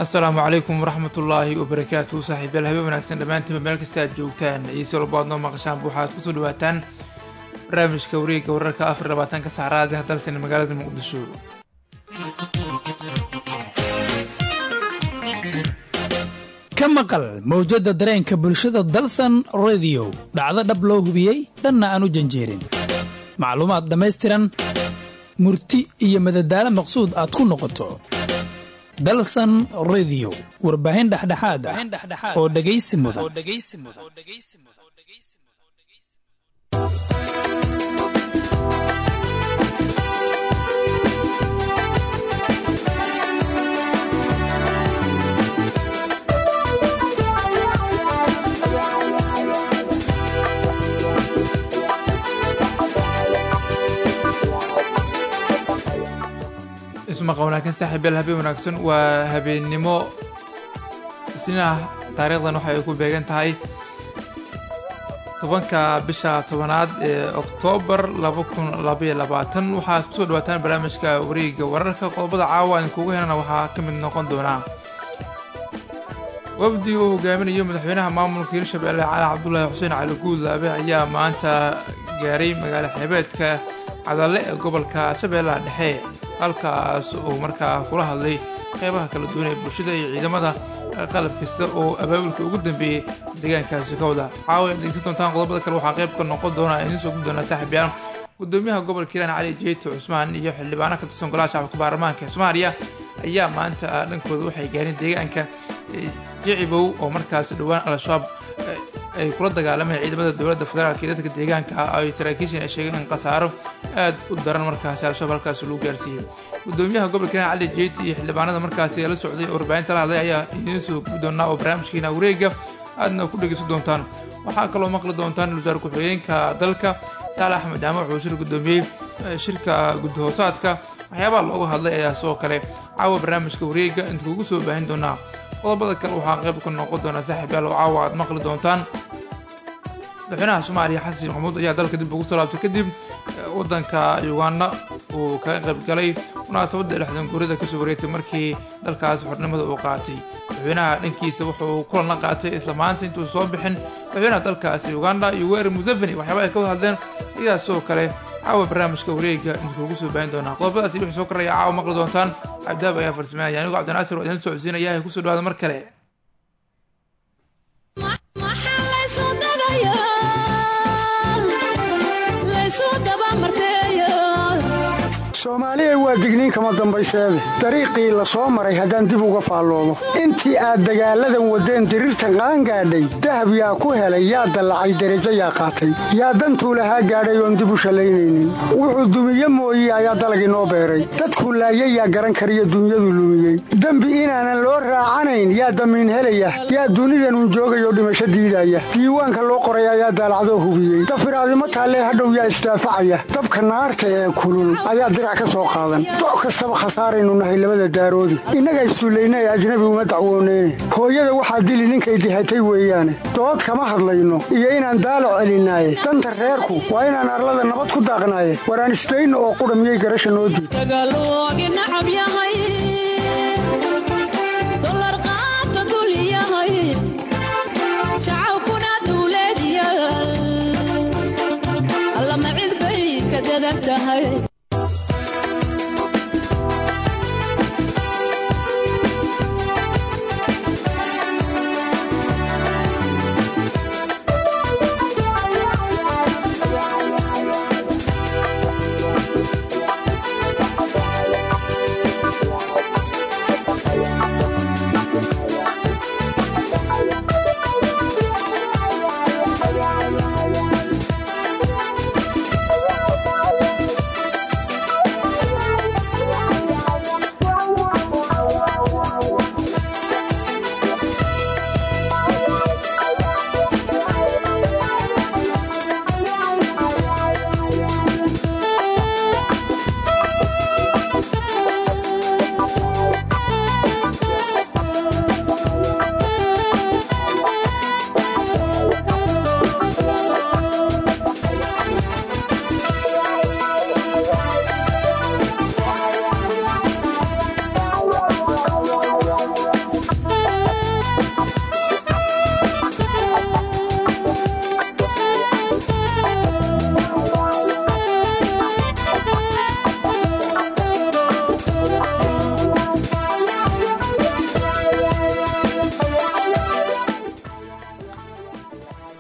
asalaamu calaykum waraxmatullaahi wabarakaatu saaxiibayaal habeen wanaagsan dhammaantiinba meel kasta aad joogtaan iyo si walba aad noo maqashaanba waxaad kusoo dhawaataan barnaamijka wareegga wararka afar labaatanka saacraadeh dalsan magaalada muqdisho ka maqal mawjadda dareenka bulshada dalsan rediyo dhacdo dhab loo hubiyey dhanna aan u janjeerin macluumaad dhammaystiran murti iyo madadaalo maqsuud aad ku noqoto dalsan rediyo warbaahin dhexdhexaad ah oo dhegaysi mudan ismaqa wanaagsan saaxiibayaal habeen wanaagsan waa habeennimo isniinah taariikhdan waxa ay ku beegan tahay tobanka bisha tobanaad ee oktoobar laba kun labaiyo labaatan waxaad kusoo dhawaataan barnaamijka wareegga wararka qodobada caawa idinkugu helana waxaa ka mid noqon doonaa wafdiga uu hogaaminayo madaxweynaha maamulka hirshabelle cali cabdulaahi xuseen cali guudlaabe ayaa maanta gaaray magaalo xeebeedka cadalle ee gobolka shabeellaha dhexe halkaas uu markaa kula hadlay qeybaha kala duwan ee bulshada iyo ciidamada qalab kasta oo abaabulka ugu dambeeyey deegaankaasi ka wada caawa ad degsan doontaan qodobada kale waxaa qayb ka noqon doona idiin soo gudi doonaa saaxiibyaal gudoomiyaha gobolka hiiraan cali jeeto cusmaan iyo xildhibaano ka tirsan golaha shacabka baarlamaanka ee soomaaliya ayaa maanta dhankooda waxay gaareen deegaanka jicibow oo markaas dhowaan al-shabaab ay kula dagaalameen ciidamada dowladda federaalk iyo dadka deegaanka ah ay saraakiishan ay sheegeen in khasaaro aad u daran markaasi al-shabaab halkaasi lagu gaarsiiyey gudoomiyaha gobolka hiiraan cali jeeti iyo xildhibaanada markaasi la socday oo warbaahinta la hadlay ayaa idiin soo gubi doonaa oo barnaamijkiina wareega aadna ku dhegeysan doontaan waxaa kaloo maqli doontaan wasaar ku-xigeenka dalka saale axmed jaamac wuxuu shir gudoomiyey shirka gudahoosaadka waxyaabaha looga hadlay ayaa sidoo kale caawa barnaamijka wareega inta kugu soo baahin doonaa qodobada kale waxaa qayb ka noqon doonaa saaxiibyaal oo caawa aad maqli doontaan madaxweynaha soomaaliya xasan sheekh maxamuud ayaa dalka dib ugu soo laabtay kadib waddanka uganda uu kaga qayb galay munaasabadda lixdan guurida kasoo wareegtay markii dalkaas xornimada uu qaatay madaxweynaha dhankiisa wuxuu kulan la qaatay isla maanta intuu soo bixin madaxweynaha dalkaasi uganda iyo weerar museveni waxyaaba ay ka wada hadleen iyadaas sidoo kale caawa barnaamijka wareega intuu kugu soo baahin doonaa qodobadaasi wixii soo koraya caawa maqli doontaan cabdihaab ayaa farsameynaya anigu cabdinaasir oo idin socodsiinaya hay kusoo dhawaada mar kale soomaaliyay waa digniin kama dambayseede dariiqii la soo maray haddaan dib uga faalloomo intii aad dagaalladan waddeen diriirtan qaangaadhay dahab yaa ku helay yaa dallacay derajo yaa qaatay yaa dantuu lahaa gaadhay oon dib u shallaynaynin wuxuu dumiye mooye ayaa dalagii noo beeray dadku laayay yaa garan kariyo dunyadu lumiyey dembi inaanan loo raacanayn yaa damiin helaya yaa dunidanun joogayoo dhimasho diidaya diiwaanka loo qoray ayaa daalacdoo hubiyey dafiraadimo taallee hadhow yaa isdaafacaya dabka naarta ee kulul ayaa doc kastaba khasaaraynu nahay labada daaroodi innaga issullayna ee ajnabi uma dacwooneyne hooyada waxaa dili ninkay dihatay weeyaane dood kama hadlayno iyo inaan daalac celinaaye danta reerku waa inaan arlada nabad ku daaqnaaye waraan isdayno oo qudha miyay garasha noo diid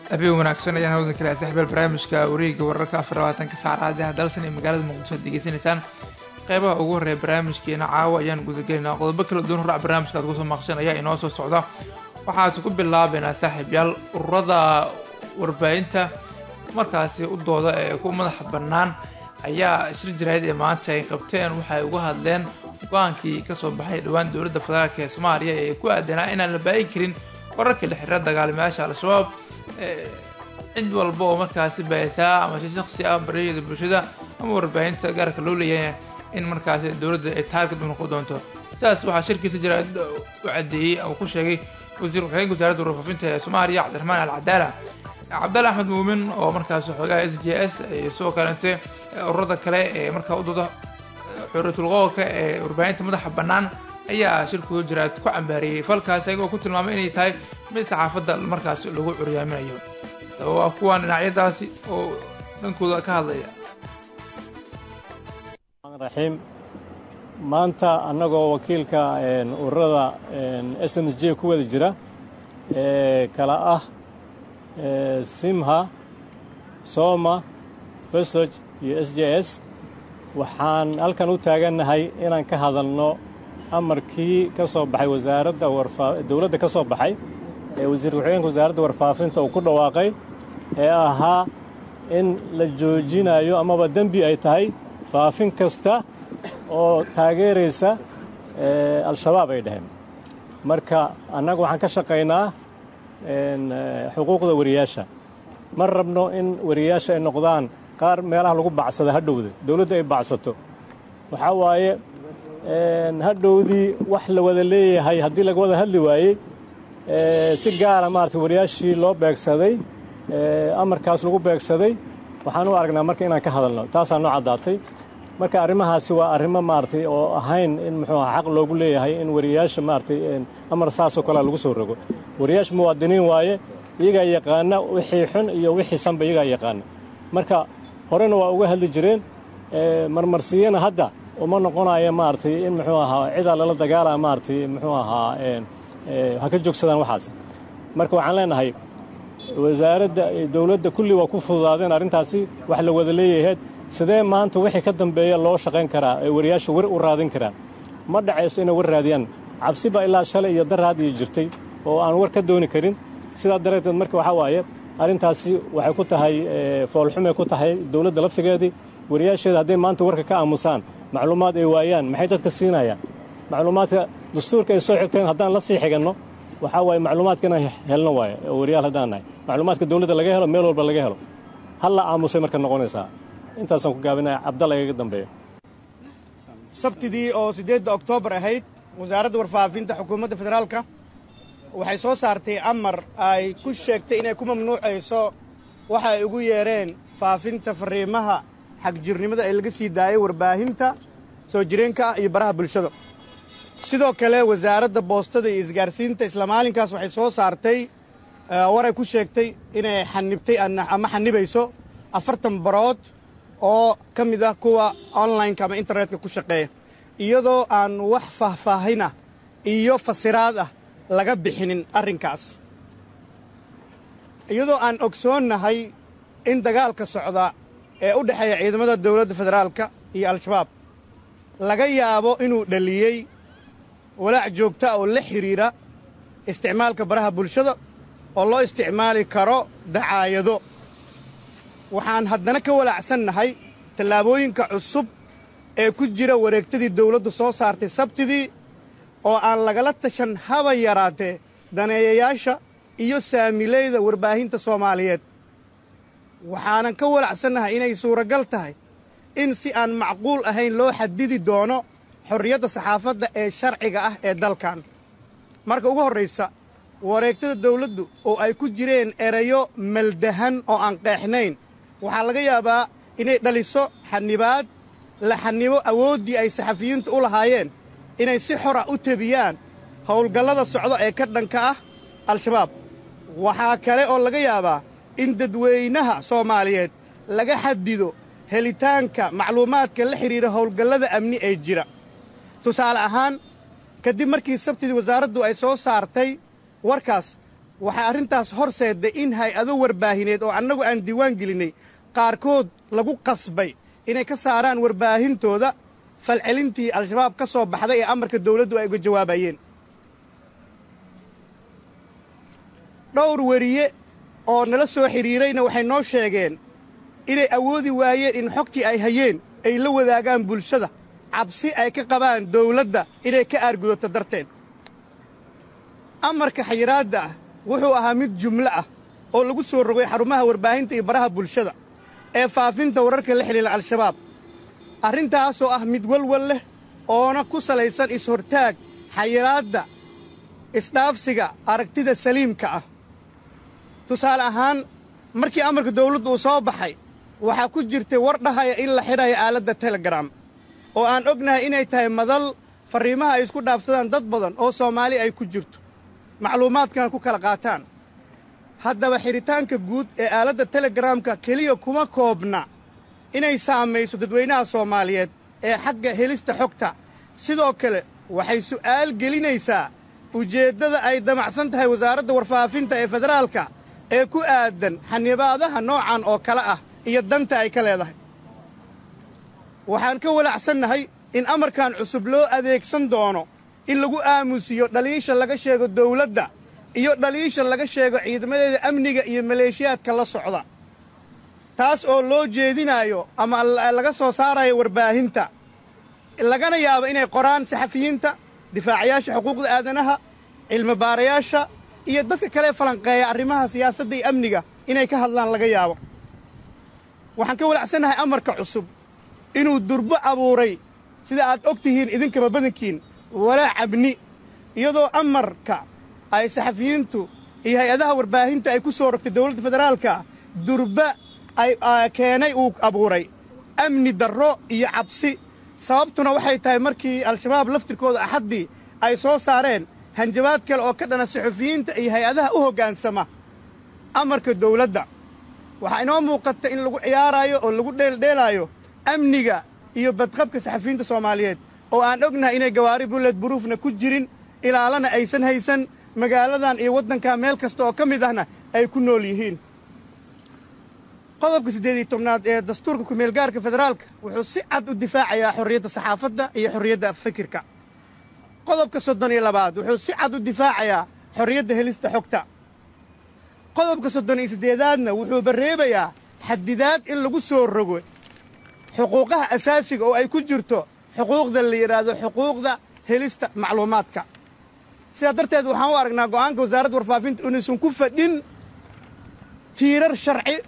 habeen wanaagsan ayaan hawdan kale saxbeel barnaamijka wareega wararka afar labaatanka saacadaha dalsan ee magaalada muqdisho ad degeysanaysaan qeybaha ugu horreeya barnaamijkeena caawa ayaan gudagelinaa qodobo kala duwan horac barnaamijka ad kusoo maqshan ayaa inoo soo socda waxaase ku bilaabeynaa saaxiibyaal ururada warbaahinta markaasi u dooda ee ku madaxa bannaan ayaa shir jaraahid ee maanta ay qabteen waxay uga hadleen go-aankii kasoo baxay dhowaan dowladda federaalk ee soomaaliya ee ku aadanaa inaan la baahin karin wararka la xiriira dagaalamayaasha al-shabaab cid walba oo markaasi baahisaa ama si shaksi ah baryada bulshada ama warbaahinta gaarka loo leeyahay in markaasi dowladda ay taarget u noqon doonto sidaas waxaa shirkiisa jaraahid u cadeeyey uu ku sheegay wasiir ku-xigeenka wasaaradda warfaafinta ee soomaaliya cabdiraxmaan al cadaala cabdalle axmed muumin oo markaas xoogaha s j s iyo sidoo kalete ururada kale ee markaa u dooda xuriatulqoolka ee warbaahinta madaxa bannaan ayaa shirkooda jaraad ku cambaariyey falkaas ayagoo ku tilmaamay inay tahay mid saxaafadda markaas lagu curyaaminayo daba waa kuwaan dhinacyadaasi oo dhankooda ka hadlaya raxiim maanta annagoo wakiilka ururada s m s j ku wada jira ee kala ah simha soma fesog iyo s j s waxaan halkan u taagannahay inaan ka hadalno amarkii ka soo baxay wasaaradda dowladda ka soo baxay ee wasiir ku-xigeenka wasaaradda warfaafinta uu ku dhawaaqay ee ahaa in la joojinayo amaba dembi ay tahay faafin kasta oo taageeraysa al-shabaab ay dhaheen marka annagu waxaan ka shaqaynaa xuquuqda wariyaasha ma rabno in wariyaasha ay noqdaan qaar meelaha lagu bacsada hadhowda dowladda ay bacsato waxaa waaye hadhowdii wax la wada leeyahay haddii laga wada hadli waayey si gaara maarata wariyaashii loo beegsaday amarkaas lagu beegsaday waxaan u aragnaa marka inaan ka hadalno taasaa noo caddaatay marka arrimahaasi waa arrimo maaragtay oo ahayn in muxuu aha xaq loogu leeyahay in wariyaasha maaragtay amar saasoo kalea lagu soo rogo wariyaasha muwaadiniin waaye iyagaa yaqaana wixii xun iyo wixii sanba iyagaa yaqaana marka horena waa uga hadli jireen marmarsiyana hadda uma noqonayo maaragtay in muxuu ahaa cidaa lala dagaalaa maaragtay muxuu ahaa ha ka joogsadaan waxaas marka waxaan leenahay wasaaradda dowladda kulli waa ku fududaadeen arrintaasi wax la wada leeyaheed sidee maanta wixii ka dambeeya loo shaqayn karaa ee wariyaasha war u raadin karaan ma dhacayso inay war raadiyaan cabsi baa ilaa shalay iyo daraad iyo jirtay oo aan war ka dooni karin sidaa dareeteed marka waxaa waaye arrintaasi waxay ku tahay foolxumay ku tahay dowladda laftigeedii wariyaasheeda hadday maanta warka ka aamusaan macluumaad ay waayaan maxay dadka siinayaan macluumaadka dastuurka ay soo xigteen haddaan la sii xiganno waxaa waaye macluumaadka inaan helno waaye oo wariyaal haddaan nahay macluumaadka dowladda laga helo meel walba laga helo halla aamusay marka noqonaysaa intaasaan ku gaabinaya cabdalla igaga dambeeya sabtidii oo siddeedda oktoobar ahayd wasaaradda warfaafinta xukuumadda federaalka waxay soo saartay amar ay ku sheegtay inay ku mamnuucayso waxa ay ugu yeedheen faafinta farriimaha xagjirnimada ee laga sii daayay warbaahinta soo jireenka ah iyo baraha bulshada sidoo kale wasaaradda boostada iyo isgaarsiinta isla maalinkaas waxay soo saartay waray ku sheegtay inay xanibtay ama xanibayso afartan barood oo ka mid ah kuwa onlineka ama internetka ku shaqeeya iyadoo aan wax faahfaahinah iyo fasiraad ah laga bixinin arrinkaas iyadoo aan ogsoonnahay in dagaalka socda ee u dhexeeya ciidamada dowladda federaalka iyo al-shabaab laga yaabo inuu dhaliyey walaac joogta oo la xidhiidha isticmaalka baraha bulshada oo loo isticmaali karo dacaayado waxaan haddana ka walaacsannahay tallaabooyinka cusub ee ku jira wareegtadii dawladdu soo saartay sabtidii oo aan lagala tashan haba yaraatee daneeyayaasha iyo saamilayda warbaahinta soomaaliyeed waxaanan ka walacsannahay inay suuragal tahay in si aan macquul ahayn loo xadidi doono xorriyadda saxaafadda ee sharciga ah ee dalkan marka ugu horraysa wareegtada dawladdu oo ay ku jireen erayo maldahan oo aan qeexnayn waxaa laga yaabaa inay dhaliso xanibaad la xanibo awooddii ay saxafiyiintu u lahaayeen inay si xora u tebiyaan howlgallada socdo ee ka dhanka ah al-shabaab waxaa kale oo laga yaabaa in dadweynaha soomaaliyeed laga xadido helitaanka macluumaadka la xidhiidha howlgallada amni ee jira tusaale ahaan kadib markii sabtidii wasaaraddu ay soo saartay warkaas waxaa arrintaas horseedday in hay-ado warbaahineed oo annagu aan diiwaan gelinnay qaarkood lagu qasbay inay ka saaraan warbaahintooda falcelintii al-shabaab ka soo baxday ee amarka dawladdu ay uga jawaabayeen dhowr weriye oo nala soo xidhiirayna waxay noo sheegeen inay awoodi waayeen in xogtii ay hayeen ay la wadaagaan bulshada cabsi ay ka qabaan dawladda inay ka aargudato darteed amarka xayiraadda ah wuxuu ahaa mid jumlo ah oo lagu soo rogay xarumaha warbaahinta iyo baraha bulshada ee faafinta wararka la xidhiila al-shabaab arrintaasoo ah mid walwal leh oona ku salaysan is-hortaag xayiraadda isdhaafsiga aragtida saliimka ah tusaale ahaan markii amarka dawladdu uu soo baxay waxaa ku jirtay war dhahaya in la xidhayo aaladda telegram oo aan ognahay inay tahay madal farriimaha ay isku dhaafsadaan dad badan oo soomaali ay ku jirto macluumaadkana ku kala qaataan haddaba xidhitaanka guud ee aaladda telegaraamka keliya kuma koobna inay saamayso dadweynaha soomaaliyeed ee xagga helista xogta sidoo kale waxay su'aal gelinaysaa ujeeddada ay damacsan tahay wasaaradda warfaafinta ee federaalka ee ku aadan xanibaadaha noocan oo kale ah iyo danta ay ka leedahay waxaan ka walacsannahay in amarkan cusub loo adeegsan doono in lagu aamusiyo dhaliisha laga sheego dawladda iyo dhaliisha laga sheego ciidamadeeda amniga iyo maleeshiyaadka la socda taas oo loo jeedinaayo ama laga soo saarayo warbaahinta lagana yaabo inay qoraan saxafiyiinta difaacayaasha xuquuqda aadanaha cilmibaarayaasha iyo dadka kale falanqeeya arrimaha siyaasadda iyo amniga inay ka hadlaan laga yaabo waxaan ka walacsannahay amarka cusub inuu durbo abuuray sida aad og tihiin idinkaba badankiin walaac abni iyadoo amarka ay saxafiyiintu iyo hay-adaha warbaahinta ay ku soo rogtay dawladda federaalka durba ay keenay uu abuuray amni darro iyo cabsi sababtuna waxay tahay markii al-shabaab laftirkooda axaddii ay soo saareen hanjabaad kale oo ka dhana saxufiyiinta iyo hay-adaha u hoggaansama amarka dawladda waxaa inoo muuqata in lagu ciyaaraayo oo lagu dheeldheelaayo amniga iyo badqabka saxafiyiinta soomaaliyeed oo aan ognahay inay gawaari bulled buruufna ku jirin ilaalana aysan haysan magaaladan iyo waddanka meel kasta oo ka mid ahna ay ku nool yihiin qodobka siddeed iyo tobnaad ee dastuurka kumeelgaarka federaalka wuxuu si cad u difaacayaa xorriyadda saxaafadda iyo xorriyadda fikirka qodobka soddon iyo labaad wuxuu si cad u difaacayaa xorriyadda helista xogta qodobka soddon iyo siddeedaadna wuxuu barreebayaa xadidaad in lagu soo rogo xuquuqaha asaasiga oo ay ku jirto xuquuqda la yidhaahdo xuquuqda helista macluumaadka sidaa darteed waxaan u aragnaa go'aanka wasaaradda warfaafinta inaysan ku fadhin tiirar sharci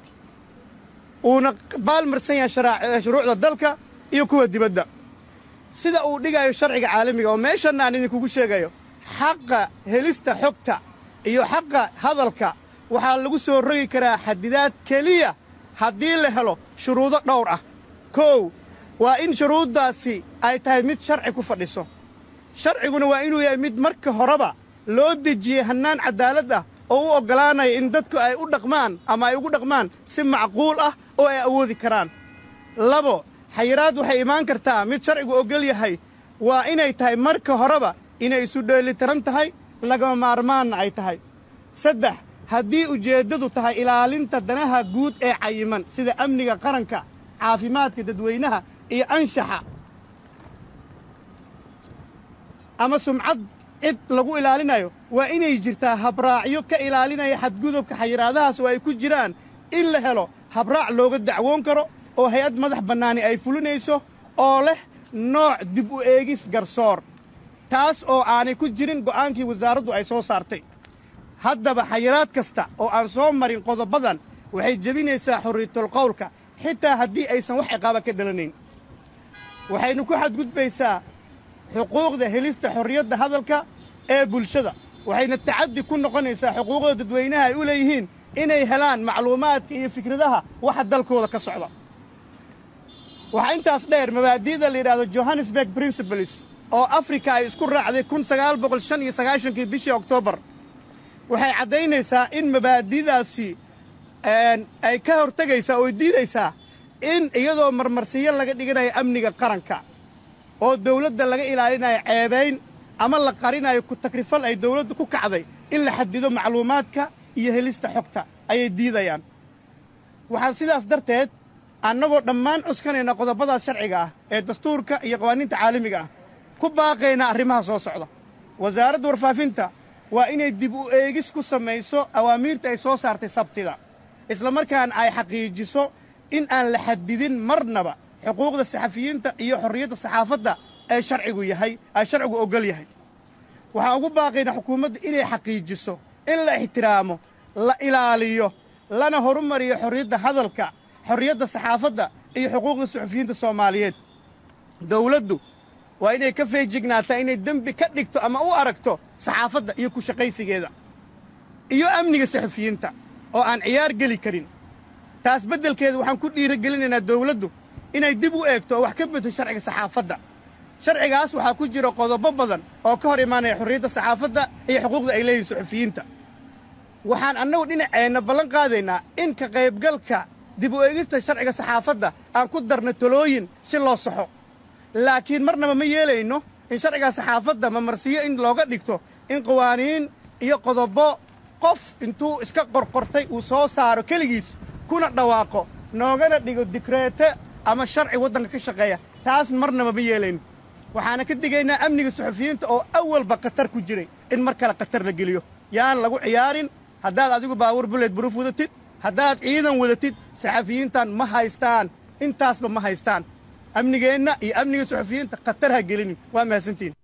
uuna baalmarsan yahay shuruucda dalka iyo kuwa dibadda sida uu dhigayo sharciga caalamiga oo meeshanna aan idinkugu sheegayo xaqa helista xogta iyo xaqa hadalka waxaa lagu soo rogi karaa xadidaad keliya haddii la helo shuruudo dhowr ah kow waa in shuruuddaasi ay tahay mid sharci ku fadhiso sharciguna waa inuu yahay mid marka horeba loo dejiyey hannaan caddaalad ah oo u oggolaanaya in dadku ay u dhaqmaan ama ay ugu dhaqmaan si macquul ah oo ay awoodi karaan labo xayiraad waxay imaan kartaa mid sharcigu oggol yahay waa inay tahay marka horeba inay isu dheelitiran tahay lagama maarmaanna ay tahay saddex haddii ujeeddadu tahay ilaalinta danaha guud ee cayiman sida amniga qaranka caafimaadka dadweynaha iyo anshaxa ama sumcad cid lagu ilaalinayo waa inay jirtaa habraacyo ka ilaalinaya xadgudubka xayiraadahaas oo ay ku jiraan in la helo habraac looga dacwoon karo oo hay-ad madax bannaani ay fulinayso oo leh nooc dib u eegis garsoor taas oo aanay ku jirin go'aankii wasaaraddu ay soo saartay haddaba xayiraad kasta oo aan soo marin qodobadan waxay jebinaysaa xorriyatul qowlka xitaa haddii aysan wax ciqaaba ka dhalanayn waxaynu ku xadgudbaysaa xuquuqda helista xorriyadda hadalka ee bulshada waxayna tacaddi ku noqonaysaa xuquuqda dadweynaha ay u leeyihiin inay helaan macluumaadka iyo fikradaha waxa dalkooda ka socda waxaa intaas dheer mabaadi'da la yidhahdo johannesburg principles oo afrika ay isku raacday kun sagaal boqol shan iyo sagaashankii bishii oktoobar waxay caddaynaysaa in mabaadi'daasi ay ka hortegaysaa oo diidaysaa in iyadoo marmarsiyo laga dhiganayo amniga qaranka oo dawladda laga ilaalinayo ceebayn ama la qarinayo ku takrifal ay dawladdu ku kacday in la xadido macluumaadka iyo helista xogta ayay diidayaan waxaan sidaas darteed annagoo dhammaan cuskanayna qodobadaas sharciga ah ee dastuurka iyo qawaaniinta caalamiga ah ku baaqaynaa arrimaha soo socda wasaaradda warfaafinta waa inay dib u eegis ku samayso awaamiirta ay soo saartay sabtida islamarkaana ay xaqiijiso in aan la xadidin marnaba xuquuqda saxafiyiinta iyo xorriyadda saxaafadda ee sharcigu yahay ay sharcigu oggol yahay waxaan ugu baaqaynaa xukuumadda inay xaqiijiso in la ixtiraamo la ilaaliyo lana horumariyo xorriyadda hadalka xorriyadda saxaafadda iyo xuquuqda suxufiyiinta soomaaliyeed dawladdu waa inay ka feejignaataa inay dembi ka dhigto ama u aragto saxaafadda iyo ku shaqaysigeeda iyo amniga saxufiyiinta oo aan ciyaar geli karin taas beddelkeeda waxaan ku dhiiragelinaynaa dawladdu inay dib u eegto oo wax ka bedto sharciga saxaafadda sharcigaas waxaa ku jira qodobo badan oo ka hor imaanaya xorriyadda saxaafadda iyo xuquuqda ay leeyihin suxufiyiinta waxaan annagu dhinaceenna ballan qaadaynaa in ka qaybgalka dib u eegista sharciga saxaafadda aan ku darno talooyin si loo saxo laakiin marnaba ma yeelayno in sharcigaa saxaafadda mamarsiyo in looga dhigto in qawaaniin iyo qodobo qof intuu iska qorqortay uu soo saaro keligiis kuna dhawaaqo noogana dhigo dikreete ama sharci waddanka ka shaqeeya taas marnaba ma yeelayno waxaana ka digaynaa amniga suxufiyiinta oo awalba khatar ku jiray in mar kale khatar la geliyo yaan lagu ciyaarin haddaad adigu baawur buleed buruuf wadatid haddaad ciidan wadatid saxafiyiintan ma haystaan intaasba ma haystaan amnigeenna iyo amniga suxufiyiinta khatar ha gelinin waa mahadsantiin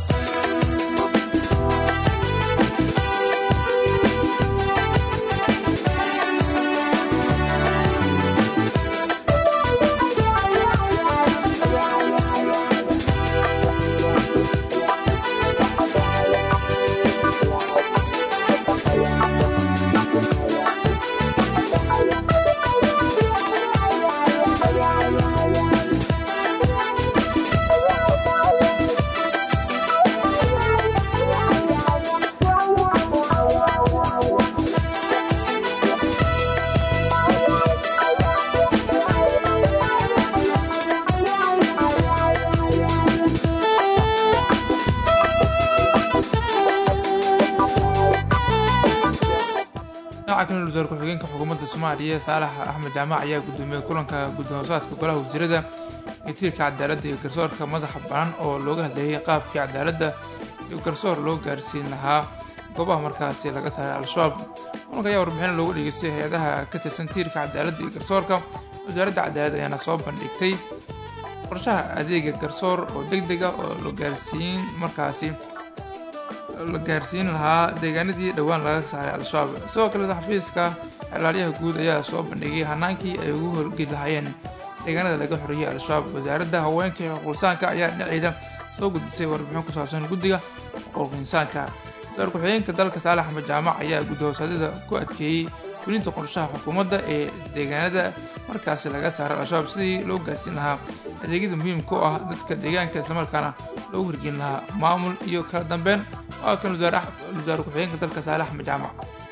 dhinaca kale wasaar ku-xigeenka xukuumadda soomaaliya saalax axmed jaamac ayaa gudoomiyey kulanka gudahoosaadka golaha wasiirada iyo tiirka cadaaladda iyo garsoorka madaxa banan oo looga hadleeyay qaabkii cadaaladda iyo garsoor loo gaarsiin lahaa goobaha markaasi laga saaray al-shabaab kulanka ayaa warbixin loogu dhegeystay hay-adaha ka tirsan tiirka cadaaladda iyo garsoorka wasaaradda cadaalad ayaana soo bandhigtay qorshaha adeega garsoor oo deg deg ah oo la gaarsiin markaasi la gaarsiin lahaa deegaanadii dhowaan laga saaray al-shabaab sidoo kale xafiiska xelaalyaha guud ayaa soo bandhigay hanaankii ay ugu horgeli lahaayeen deegaanada laga xoreeyey al-shabaab wasaaradda haweenka iyo xuquuqinsaanka ayaa dhinaceeda soo gudbisay warbixin ku saabsan guddiga xuquuq insaanka wasaar ku-xigeenka dalka saalax axmed jaamac ayaa guddahoosadyada ku adkeeyey fulinta qorshaha xukuumadda ee deegaanada markaasi laga saaray al-shabaab sidii loo gaarsiin lahaa adeegyada muhiimka u ah dadka deegaanka islamarkaana loogu hirgelin lahaa maamul iyo kala dambeyn waa kan wasaar ku-xigeenka dalka saalax axmed jaamac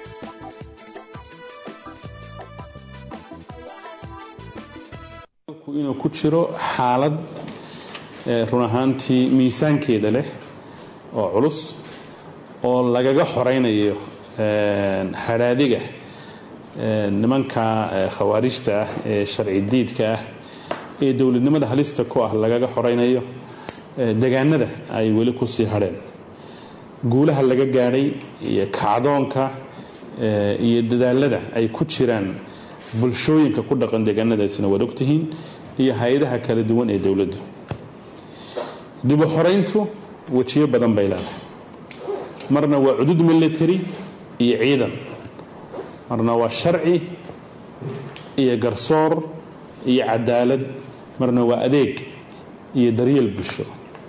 inuu ku jiro xaalad run ahaantii miisaankeeda leh oo culus oo lagaga xoraynayo hadhaadiga nimanka khawaarijta ah ee sharci diidka ah ee dowladnimada halista ku ah lagaga xoraynayo degaanada ay weli ku sii hadheen guulaha laga gaadhay iyo kacdoonka iyo dadaalada ay ku jiraan bulshooyinka ku dhaqan deegaanadaasina waad ogtihiin iyo hay-adaha kala duwan ee dowladdu dibu xorayntu wejiyo badan bay leedahay marna waa cudud military iyo ciidan marna waa sharci iyo garsoor iyo cadaalad marna waa adeeg iyo daryeel bulsho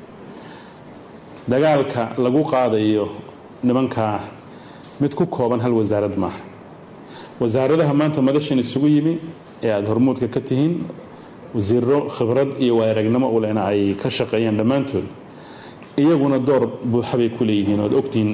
dagaalka lagu qaadayo nimankaa mid ku kooban hal wasaarad maaha wasaaradaha maanta madashan isugu yimi ee aada hormuudka ka tihiin wasiiro khibrad iyo waaragnimo u lehna ay ka shaqeeyaan dhammaantood iyaguna door buuxa bay ku leeyihiin oad ogtihiin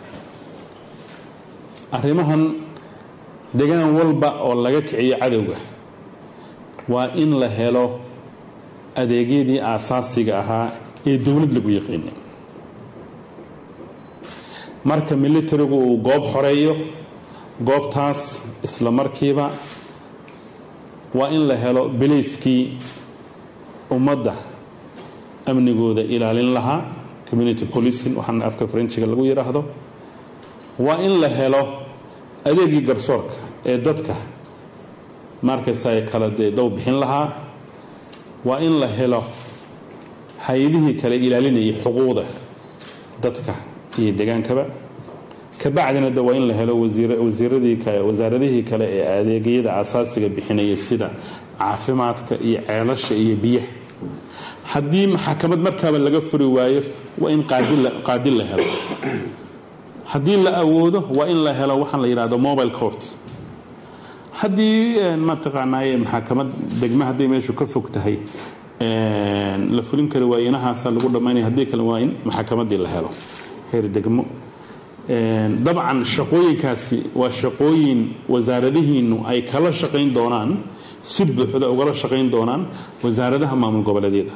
arrimahan degaan walba oo laga kiciyo cadowga waa in la helo adeegyadii aasaasiga ahaa ee dowlad lagu yaqiinay marka militarigu uu goob xoreeyo goobtaas isla markiiba waa in la helo bilayskii ummadda amnigooda ilaalin lahaa community policing waxaana afka farenjiga lagu yidhaahdo waa in la helo adeegii garsoorka ee dadka markaysa kala dee dow bixin lahaa waa in la helo hay-adihii kale ilaalinayay xuquuqda dadka iyo degaankaba kabacdina de waa in la helo wasiiradii wasaaradihii kale ee adeegyada asaasiga bixinaya sida caafimaadka iyo ceelasha iyo biyaha haddii maxakamad markaaba laga furi waayo waa in qaadin la helo haddii la awoodo waa in la helo waxaan la yidhahdo mobile court haddii mataqaanaaye maxakamad degma hadday meeshu ka fog tahay la fulin kari waayo inahaasa lagu dhammaynaya haddii kale waa in maxakamadii la helo heer degmo dabcan shaqooyinkaasi waa shaqooyin wasaaradihiinnu ay kala shaqayn doonaan si buuxda ugala shaqayn doonaan wasaaradaha maamul goboleedyada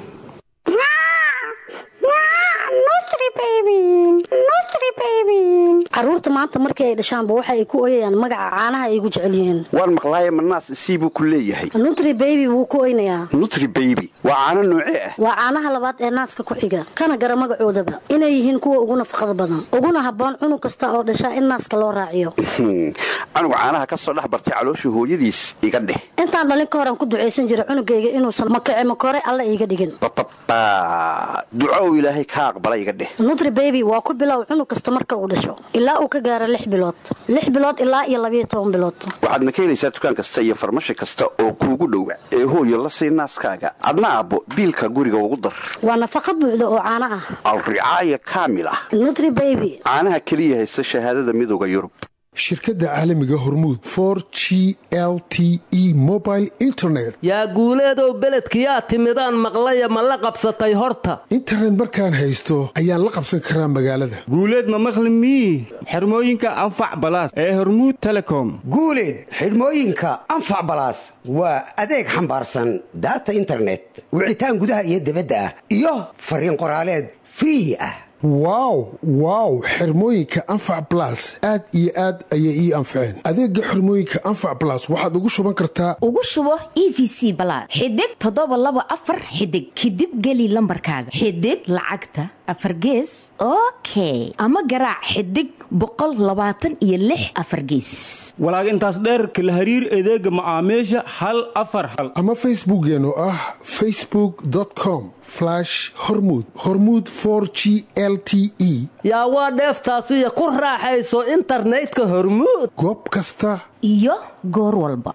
caruurta maanta markii ay dhashaanba waxa ay ku oyayaan magaca caanaha ay gu jecel yihiin waan maqlaaye manaas isii buu ku leeyahay nutri beybi wuu ku oynayaa nutri beybi waa caano noocee ah waa caanaha labaad ee naaska ku xiga kana gara magacoodaba inay yihiin kuwa ugu nafaqada badan uguna habboon cunug kasta oo dhashaa in naaska loo raaciyo canuga caanaha ka soo dhex bartay calooshii hooyadiis iga dheh intaan dhalin ka horan ku ducaysan jira cunugayga inuusan makace makore alla iiga dhigin ducow ilaahay ka aqbala iga dheh nutri beybi waa ku bilow cunug kasta marka uu dhasho ilaa uu ka gaaro lix bilood lix bilood ilaa iyo labayo toban bilood waxaadna ka helaysaa dukaan kasta iyo farmashi kasta oo kuugu dhowa ee hooyo la sii naaskaaga adna aabbo biilka guriga ugu dar waa nafaqa buuxda oo caano ah alricaaya kaamil ah nutri beybi caanaha keliya haysta shahaadada midooda yurub shirkadda caalamiga hormuud for g l t e mobile internet yaa guuleedow beledkiyaa timidaan maqlaya ma la qabsatay horta internet markaan haysto ayaan la qabsan karaa magaalada guuleed ma maqli mii xirmooyinka anfac balaas ee hormuud telecom guuleed xidhmooyinka anfac balaas waa adeeg xambaarsan daata internet wicitaan gudaha iyo debadda ah iyo fariin qoraaleed free ah wow wow xirmooyinka anfac balas aad iyo aad ayay ii anfaceen adeega xirmooyinka anfac balas waxaad ugu shuban kartaa ugu shubo e v c balaad xidig toddoba laba afar xidig kadib geli lambarkaaga xidig lacagta afar gees okay ama garaac xidig boqol labaatan iyo lix afar gees walaag intaas dheerka la hariir adeega macaamiisha hal afar hal ama facebookeen oo ah facebook com hormud hormud g l t e yaa waa dheeftaasiyo ku raaxayso internetka hormuud goob kasta iyo goor walba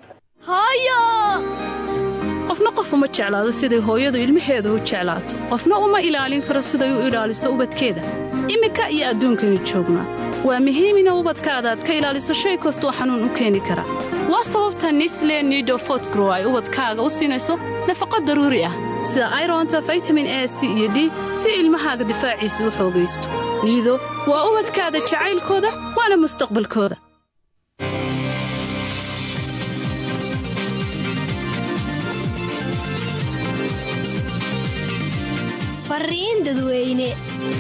qofna qof uma jeclaado siday hooyadu ilmaheeda u jeclaato qofna uma ilaalin karo siday u ilaaliso ubadkeeda iminka iyo adduunkaynu joognaa waa muhiim ina ubadkaada aad ka ilaaliso shay kastoo xanuun u keeni kara waa sababta nisle nido fotgrow ay ubadkaaga u siinayso nafaqo daruuri ah sida ironta vitamin a c iyo d si ilmahaaga difaaciisa u xoogaysto niido waa ubadkaada jacaylkooda waana mustaqbalkooda fariin dadweyne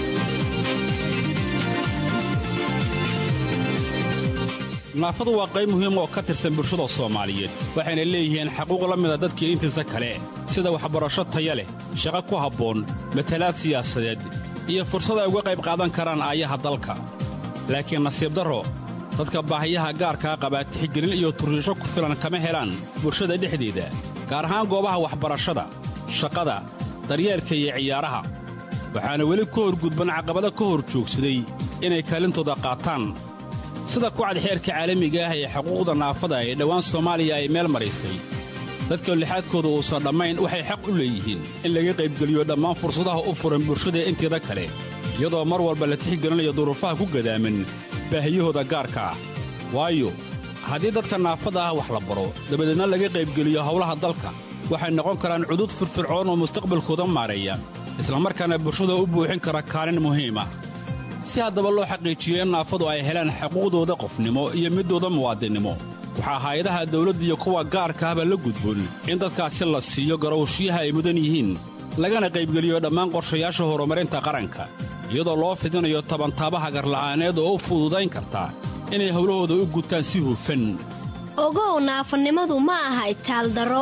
naafadu waa qayb muhiim oo ka tirsan bulshada soomaaliyeed waxayna leeyihiin xaquuq la mida dadkii intiisa kale sida waxbarasho taya leh shaqo ku habboon matalaad siyaasadeed iyo fursad ay uga qayb qaadan karaan aayaha dalka laakiin nasiib darro dadka baahiyaha gaarkaa qabaa tixgelin iyo turriisho ku filan kama helaan bulshada dhexdeeda gaar ahaan goobaha waxbarashada shaqada daryeelka iyo ciyaaraha waxaana weli ka horgudban caqabado ka hor joogsaday inay kaalintooda qaataan sida kucad xeerka caalamiga ah ee xuquuqda naafada ee dhowaan soomaaliya ay meel maraysay dadka lixaadkooda uusan dhammayn waxay xaq u leeyihiin in laga qaybgeliyo dhammaan fursadaha u furan bulshada inteeda kale iyadoo mar walba la tixgelinayo duruufaha ku gadaaman baahiyahooda gaarka ah waayo haddii dadka naafada ah wax la baro dabadeedna laga qaybgeliyo howlaha dalka waxay noqon karaan cudud firfircoon oo mustaqbalkooda maareeya islamarkaana bulshada u buuxin kara kaalin muhiim ah si haddaba loo xaqiijiyo in naafadu ay helaan xuquuqdooda qofnimo iyo middooda muwaadinnimo waxaa hay-adaha dawladda iyo kuwa gaarka ahba la gudboon in dadkaasi la siiyo garowshiyaha ay mudan yihiin lagana qaybgeliyo dhammaan qorshayaasha horumarinta qaranka iyadoo loo fidinayo tabantaabaha garla'aaneed oo u fududayn karta inay howlahooda u gutaan si hufan ogow naafanimadu ma aha itaaldaro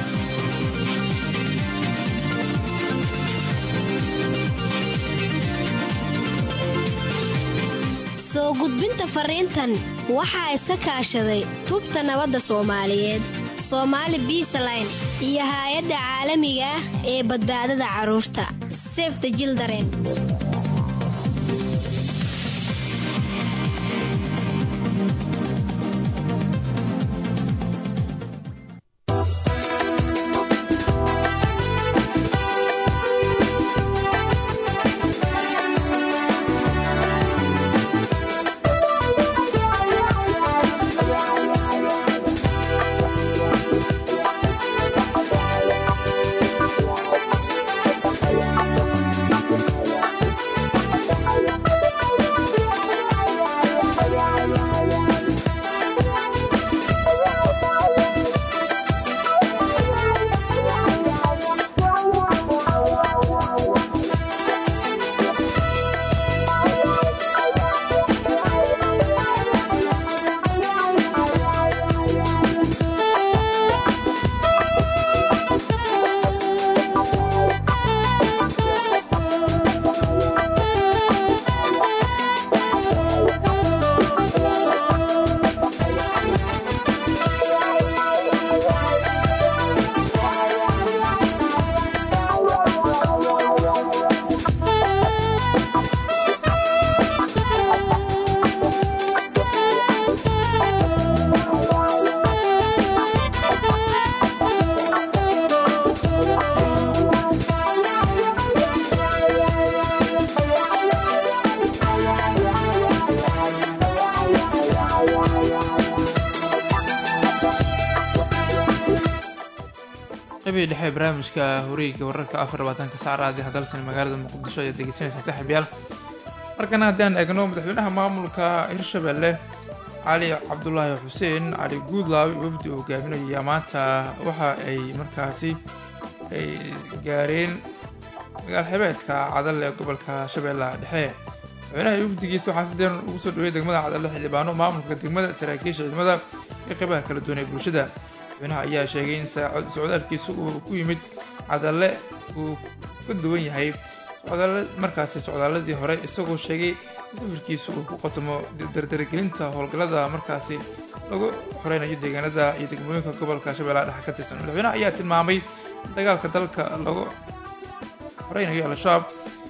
soo gudbinta fariintan waxaa iska kaashaday tubta nabadda soomaaliyeed soomaali biisaline iyo haay-adda caalamiga ah ee badbaadada carruurta sefta jildaren qabii dhexe barnaamijka horiga wararka afar labaatanka saacraadi hadalsan magaalada muqdisho ayaad degeysanaysaa saaxiibyaal markana haddaan eegno madaxweynaha maamulka hirshabelle cali cabdulaahi xuseen cali guudlaaw wafdi uu hogaaminaya maanta waxa ay markaasi ay gaareen magaal xebeedka cadalle ee gobolka shabeellaha dhexe madaxweynaha wafdigiisa waxaa si deeran ugu soo dhaweeyay degmada cadalle xildhibaano maamulka degmada saraakiisha ciidamada iyo qeybaha kala duwan ee bulshada madaxweynaha ayaa sheegay in socdaalkiisa uu ku yimid cadalle uu ka duwan yahay markaasi socdaaladii hore isagoo sheegay in safarkiisa uu ku qotomo dardargelinta howlgallada markaasi lagu xoreynayo deegaanada iyo degmooyinka gobolka shabeellaha dhexe ka tirsan madaxweynaha ayaa tilmaamay in dagaalka dalka lagu xoreynayo al-shabaab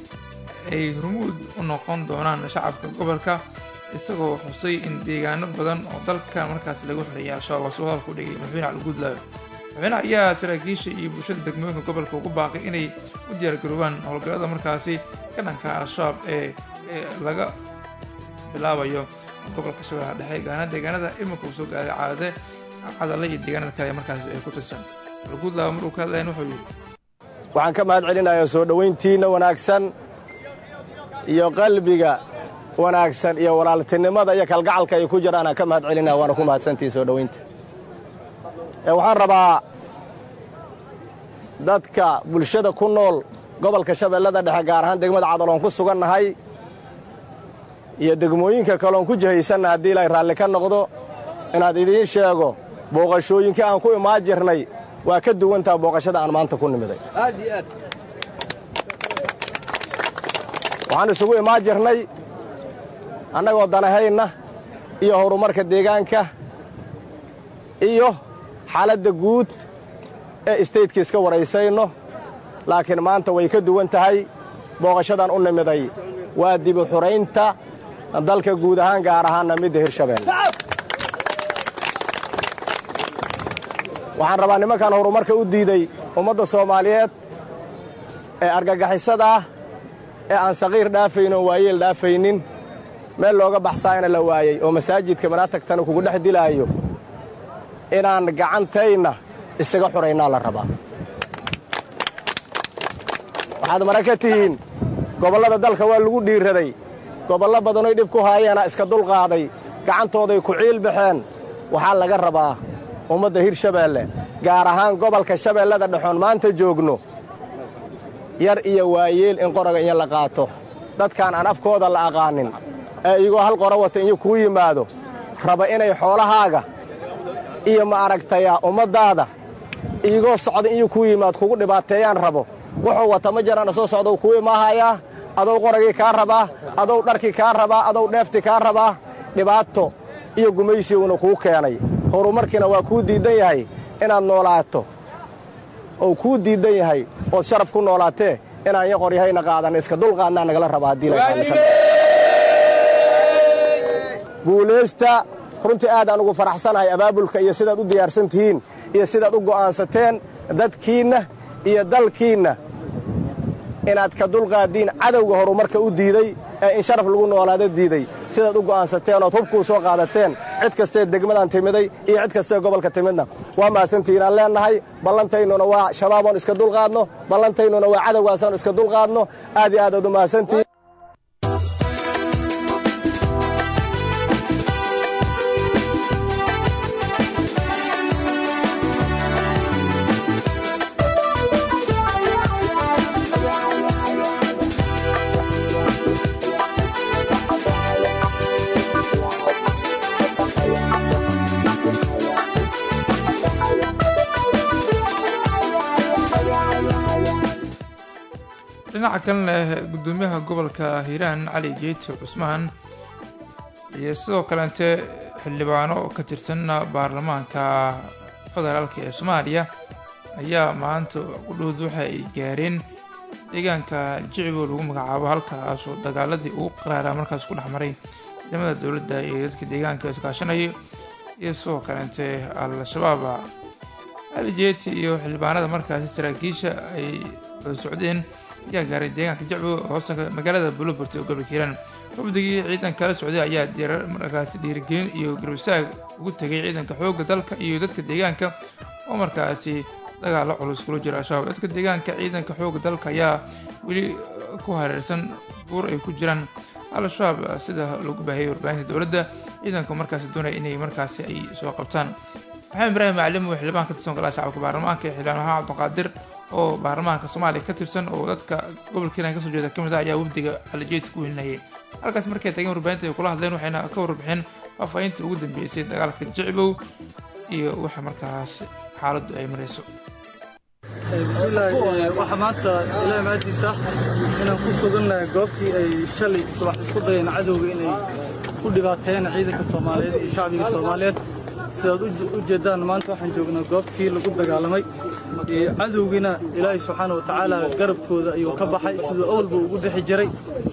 ay hormuud u noqon doonaan shacabka gobolka isagoo xusay in deegaano badan oo dalka markaasi lagu xoreeyay al-shabaab waa soo hadalku dhigay madaxweyne cali guudlaawe madaxweynaha ayaa saraakiisha iyo bulshada degmooyinka gobolka ugu baaqay inay u diyaargaroobaan howlgallada markaasi ka dhanka al-shabaab ee laga bilaabayo gobolka shabeellaha dhexe gaana deegaanada iminka uu soo gaaray caadade cadalle iyo deegaanada kale markaasi ay ku tirsan guudlaawe maruu ka hadlayan wuxuu yidhi waxaan ka mahad celinayaa soo dhowayntiinna wanaagsan iyo qalbiga wanaagsan iyo walaaltinimada iyo kalgacalka ay ku jiraan aan ka mahad celinaya waana ku mahadsantihi soo dhowaynta waxaan rabaa dadka bulshada ku nool gobolka shabeellada dhexe gaar ahaan degmada cadaloon ku sugannahay iyo degmooyinka kaloon ku jihaysanna haddii ilaahay raalli ka noqdo inaad idiin sheego booqashooyinkii aan ku imaan jirnay waa ka duwantaha booqashada aan maanta ku nimiday waxaan isugu imaan jirnay annagoo danahayna iyo horumarka deegaanka iyo xaaladda guud ee istaytka iska waraysayno laakiin maanta way ka duwan tahay booqashadan u nimiday waa dibu xuraynta dalka guud ahaan gaar ahaanna midda hirshabeelle waxaan rabaa nimankan horumarka u diiday ummadda soomaaliyeed ee argagixisada ah ee aan saqiir dhaafaynin oo waayeel dhaafaynin meel looga baxsaayna la waayey oo masaajidka manaatagtana kugu dhex dilaayo inaan gacantayna isaga xuraynaa la rabaa waxaad mara ka tihiin gobollada dalka waa lagu dhiirraday gobollo badanoy dhib ku haayeena iska dulqaaday gacantooday ku ciil baxeen waxaa laga rabaa ummadda hirshabeelle gaar ahaan gobolka shabeellada dhexoon maanta joogno yar iyo waayeel in qoraga in la qaato dadkaan aan afkooda la aqaanin ee iyagoo hal qoro wata inyu kuu yimaado raba inay xoolahaaga iyo ma aragtayaa ummaddaada iyagoo socda inyu kuu yimaado kugu dhibaateeyaan rabo wuxuu wata ma jiraan soo socda kuu imaahayaa adow qoragii kaa rabaa adow dharkii kaa rabaa adow dheeftii kaa rabaa dhibaato iyo gumaysiguna kuu keenay horumarkiina waa kuu diiddan yahay inaad noolaato ou kuu diiddan yahay ood sharaf ku noolaatee inaan ya qoryahayna qaadan iska dulqaadnaa nagala rabaa haddii guulaysta runtii aad aan ugu faraxsanahay abaabulka iyo sidaad u diyaarsan tihiin iyo sidaad u go'aansateen dadkiinna iyo dalkiinna inaad ka dulqaaddiin cadowga horumarka u diiday ee in sharaf lagu noolaada diiday sidaad u go'aansateen ood hubkuu soo qaadateen cid kastee degmadan timiday iyo cid kastee gobolka timidna waa mahadsantihiinaan leennahay ballantaynuna waa shabaaboon iska dulqaadno ballantaynuna waa cadowgaasoon iska dulqaadno aad iyo aad ood u mahadsantihiin dhinaca kalena gudoomiyaha gobolka hiiraan cali jeyti cusmaan iyo sidoo kaleente xildhibaano ka tirsan baarlamaanka federaalk ee soomaaliya ayaa maanta qudhood waxa ay gaareen deegaanka jicibo lagu magacaabo halkaasoo dagaaladii ugu qaraaraa markaas ku dhex maray ciidamada dowladda iyo dadka deegaanka iskaashanaya iyo sidoo kaleente al-shabaab cali jeyti iyo xildhibaanada markaasi saraakiisha ay wada socdeen ayaa gaaray deegaanka jacbo hoosanka magaalada bulobort ee gobolka hiiraan xubdigii ciidan kala socday ayaa dirar markaasi dhiirigelin iyo garbistaag ugu tegay ciidanka xoogga dalka iyo dadka deegaanka oo markaasi dagaalo culus kula jira al-shabaab dadka deegaanka ciidanka xoogga dalka ayaa weli ku hareersan buur ay ku jiraan al-shabaab sida lagu baahiyay warbaahinta dowladda ciidanka markaasi doonaya inay markaasi ay soo qabtaan maxamed ibraahim maclim oo xildhibaan ka tirsan golaha shacabka baarlamaanka ee xildhibaan maxamed cabdiqaadir oo baarlamaanka soomaaliya ka tirsan oo dadka gobolka hiiraan kasoo jeeda ka mid ah ayaa wafdiga calajeedka ku helinayay halkaas markay tageen warbaahinta ay kula hadleen waxayna ka warbixeen faahfaahinta ugu dambeysay dagaalka jicbow iyo waxa markaas xaaladdu ay marayso bismillaahi waxaa maanta ilaahay maadiisa inaan ku sugannahay goobtii ay shalay subax isku dayeen cadowga inay ku dhibaateeyeen ciidanka soomaaliyeed iyo shacbiga soomaaliyeed sidaad u jeeddaan maanta waxaan joognaa goobtii lagu dagaalamay cadowgiina ilaahay subxaana wa tacaala garabkooda ayuu ka baxay siduu awalba ugu bixi jiray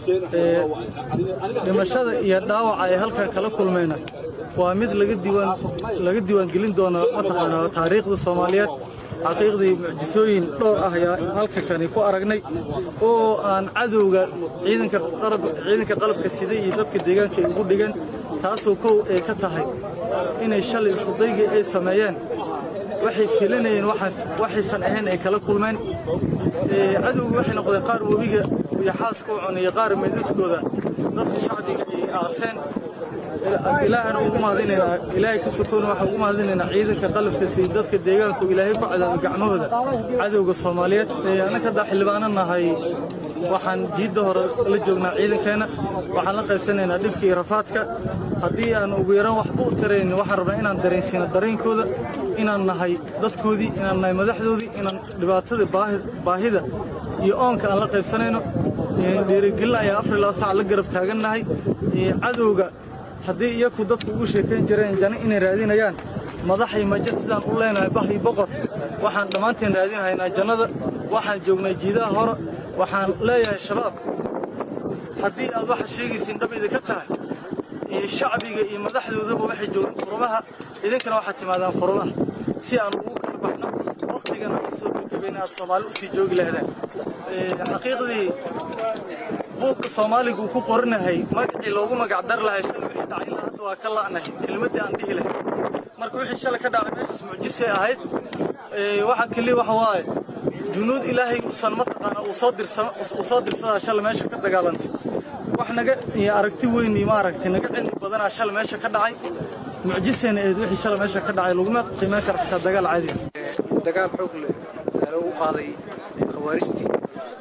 dhimashada iyo dhaawaca ay halkaa kala kulmayna waa mid laga diiwaangelin doono mataqaanaa taariikhda soomaaliyeed xaqiiqdii mucjisooyin dhowr ah ayaa halka kani ku aragnay oo aan cadowga ciidanka qalabka sida iyo dadka deegaanka ay ugu dhigeen taasoo kow ay ka tahay inay shalay iskudaygii ay sameeyeen waxay filinayeen waxaysan ahayn ay kala kulmeen cadowga waxay noqdeen qaar webiga iyo xaaska u cunaya qaar meydadkooda dadka shacbiga ay aaseen ilaahana ugu mahadinaynaa ilaahay ka sokoona waxaan ugu mahadinaynaa ciidanka qalabka si dadka deegaanku ilaahay ku cadaabay gacmahooda cadowga soomaaliyeed annaka haddaa xildhibaano nahay waxaan jiidda hore la joognaa ciidankeenna waxaan la qaybsanaynaa dhibka iyo rafaadka haddii aan ugu yaraan waxba u tarayn waxaan rabnaa inaan dareensiino dareenkooda inaan nahay dadkoodii inaan nahay madaxdoodii inaan dhibaatada baahida iyo oonka aan la qaybsanayno dhiirigelin ayaa afar ilaa sac la garab taagannahay cadowga haddii iyaku dadku ugu sheekayn jireen jani inay raadinayaan madaxay majo sidaan u leenahay bah iyo boqor waxaan dhammaanteen raadinhaynaa jannada waxaan joognay jiidaha hore waxaan leeyahay shabaab haddii aad waxa sheegaysiin dhab idinka tahay iyo shacbiga iyo madaxdoodaba waxay joogeen furumaha idinkana waxaad timaadaan furumaha si aan ugu kala baxno wakhtigana u soo gagabayna aad soomaali u sii joogi lahdeen xaqiiqdii buugka soomaaliga uu ku qoranahay magacii loogu magac dar lahay sala wixii dhacay ilaa hadda waa ka la'nahay kelimaddii aan dhihi lahay marka wixii shalay ka dhacay meeshaas mucjisay ahayd waxaa keliya waxa waaye junuud ilaahay uusan mataqaana uu soo dirsama uu soo dirsadaa shalay meesha ka dagaalantay wax naga iyo aragti weyn iyo maaragtay naga cilmi badanaa shalay meesha ka dhacay mucjisayna ahayd wixii shalay meesha ka dhacay laguma qiimeyn kara xitaa dagaal caadi dagaal xoog leh ayaa lagu qaaday khawaarijtii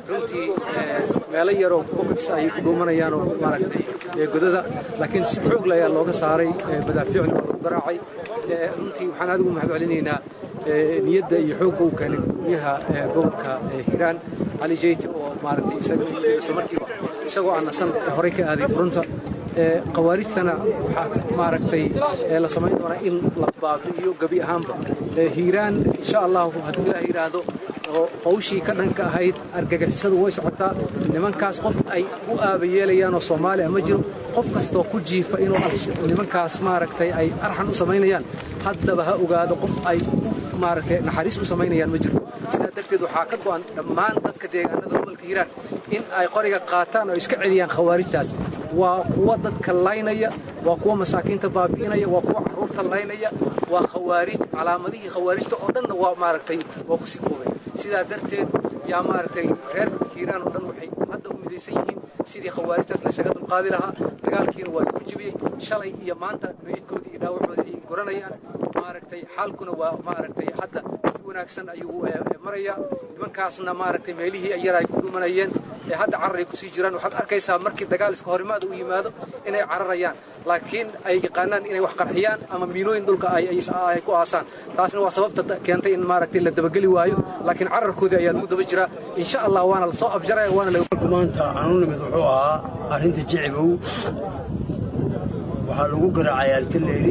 runtii meelo yaroo bokots ay ku dhuumanayaan oo maaragtay godada laakiin si xoog leh ayaa looga saaray madaafiicna waa lagu garaacay runtii waxaan adigu mahad celinaynaa niyadda iyo xoogga uu keenay gudoomiyaha gobolka hiiraan cali jeyti oo maaragtay isaga isla markiiba isagoo aan nasan horey ka aaday furunta khawaarijtana waxaa maaragtay la samayn doonaa in la baabi'iyo gebi ahaanba hiiraan insha allahu hadduu ilaah yidhaahdo hawshii ka dhanka ahayd argagixisadu way socotaa nimankaas qof ay u aaba yeelayaan oo soomaaliya ma jiro qof kastoo ku jiifa inuu nimankaas maaragtay ay arxan u samaynayaan haddaba ha ogaado qof ay maaragtay naxariis u samaynayaan ma jirto sidaa darteed waxaa ka go'an dhammaan dadka deegaanada gobolka hiiraan in ay qoriga qaataan oo iska celiyaan khawaarijtaas waa kuwa dadka laynaya waa kuwa masaakiinta baabi'inaya waa kuwa carruurta laynaya waa khawaarij calaamadihii khawaarijta oo dhanna waa maaragtay waa ku sifoobay sidaa darteed yaa maaragtay reer hiiraan oo dhan waxay hadda u midaysan yihiin sidii khawaarijtaas laysaga dulqaadi lahaa dagaalkiina waa lagu jibiyey shalay iyo maanta meydkoodii iyo dhaawacoodii ayay goranayaan maaragtay xaalkuna waa maaragtay hadda si wanaagsan ayuu marayaa nimankaasna maaragtay meelihii yar ay ku dhumanayeen ee hadda cararay kusii jiraan waxaad arkaysaa markii dagaal iska horimaada u yimaado inay cararayaan laakiin ay yaqaanaan inay wax qarxiyaan ama miinooyin dhulka ay ku aasaan taasna waa sababta keentay in maaragtay la dabageli waayo laakiin cararkoodii ayaa lagu daba jiraa insha allah waana la soo afjaraya waana maanta canunimid wuxuu ahaa arrinta jicibow waxaa lagu garaacay altaleeri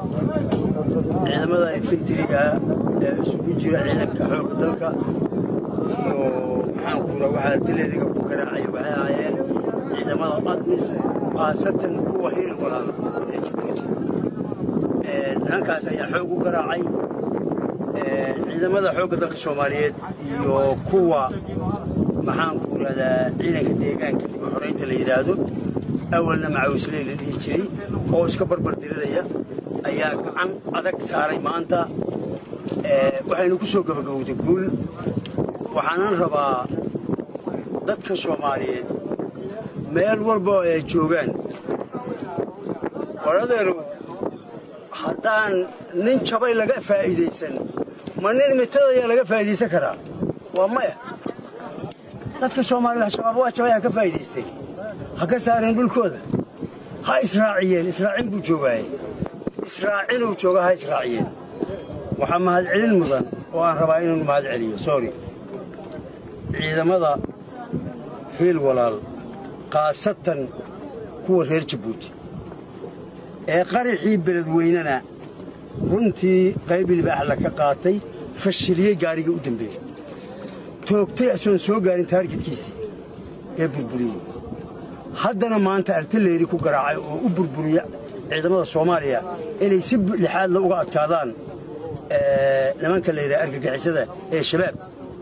ciidamada infantiriga ee isugu jira ciidanka xoogga dalka iyo maxaan kuura waxaa altaleeriga ku garaacay waxay ahaayeen ciidamada admis khaasatan kuwa hiil walaal ee jabuuti nimankaas ayaa xoog u garaacay ciidamada xoogga dalka soomaaliyeed iyo kuwa maxaan ku yidhahdaa ciidanka deegaanka dib u xoraynta la yidhaahdo awalna macawisley la dhihi jiray oo iska barbar diriraya ayaa gacan adag saaray maanta waxaynu ku soo gabagabowday guul waxaanan rabaa dadka soomaaliyeed meel walba oo ay joogaan waradeeru haddaan nin jabay laga faa'iidaysan ma nin mitadayaa laga faa'iidaysan karaa waa maya dadka soomaaliyed shabaab waa jabay ha ka faa'iidaystay ha ka saareen dhulkooda ha israaciyeen israacin buu joogaaye israacinuu jooga ha israaciyeen waxaa mahadcelin mudan oo aan rabaa inuu mahad celiyo sorry ciidamada hiil walaal khaasatan kuwa reer jabuuti ee qaraxii beledweynena runtii qayb libaaxla ka qaatay fashiliyey gaarigii u dambeeyey toogtay asoon soo gaarin taargetkiisii ee burburiyey haddana maanta altaleeri ku garaacay oo u burburiya ciidamada soomaaliya inay si lixaadla uga adkaadaan nimanka layidhaha argagixisada ee shabaab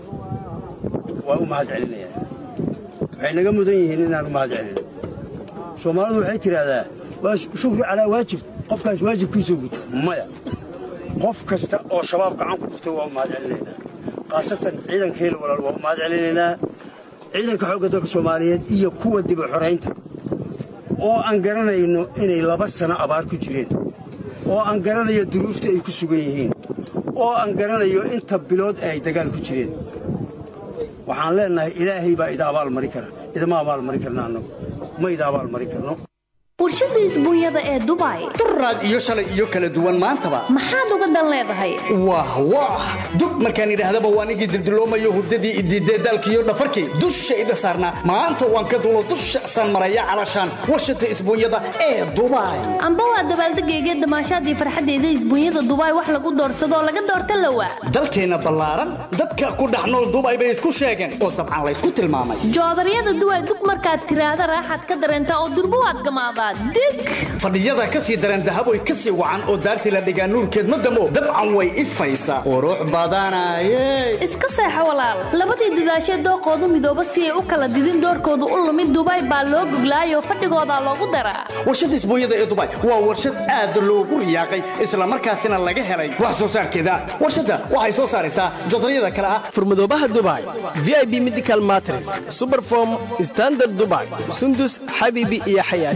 waa u mahad celinayaan waxay naga mudan yihiin inaan u mahad celino soomaalidu waxay tidhaahdaa waa shukri calaa waajib qofkaas waajibkiisuu guto maya qof kasta oo shabaab gacan ku dhuftay waa u mahad celinaynaa khaasatan ciidanka hel walaal waa u mahad celinaynaa ciidanka xoogga dalka soomaaliyeed iyo kuwa dibu xoraynta oo aan garanayno inay laba sano abaar ku jireen oo aan garanayo duruufta ay ku sugan yihiin oo aan garanayo inta bilood ay dagaal ku jireen waxaan leennahay ilaahay baa ida abaal mari kara idama abaal mari karna annagu ma ida abaal mari karno warshada isbuunyada ee dubai duraad iyo shalay iyo kala duwan maantaba maxaad uga dan leedahay wah wah dub markaan idhaahdaba waan igii dildiloomayo hurdadii idiidee daalkiiyo dhafarkii dusha ida saarnaa maanta waan ka dulo dusha san maraya calashaan warshada isbuunyada ee dubai amba waa dabaaldegayga damaashaadii farxaddeeda isbuunyada dubai wax lagu doorsadoo laga doorta lawa dalkeenna ballaaran dadka ku dhex nool dubai bay isku sheegeen oo dabcan laysku tilmaamay joodaryada duway dug markaad tiraahda raaxaad ka dareentaa oo durbo waad gamaadaa dig fadhiyada ka sii daran dahaboy ka sii wacan oo daartii la dhigaa nuurkeed ma damo dabcan way ifaysaa qurux badanaye iska seexo walaal labadii dadaashee dooqoodu midooba si ay u kala didin doorkoodu u lumid dubai baa loo goglaayoo fadhigoodaa loogu daraa warshada isbuunyada ee dubai waa warshad aad loogu riyaaqay islamarkaasina laga helay wax soo saarkeeda warshadda waxay soo saaraysaa jodaryada kale ah furmadoobaha dubai vib medical matres superform standard dubai sundus xabibi iyo xayaati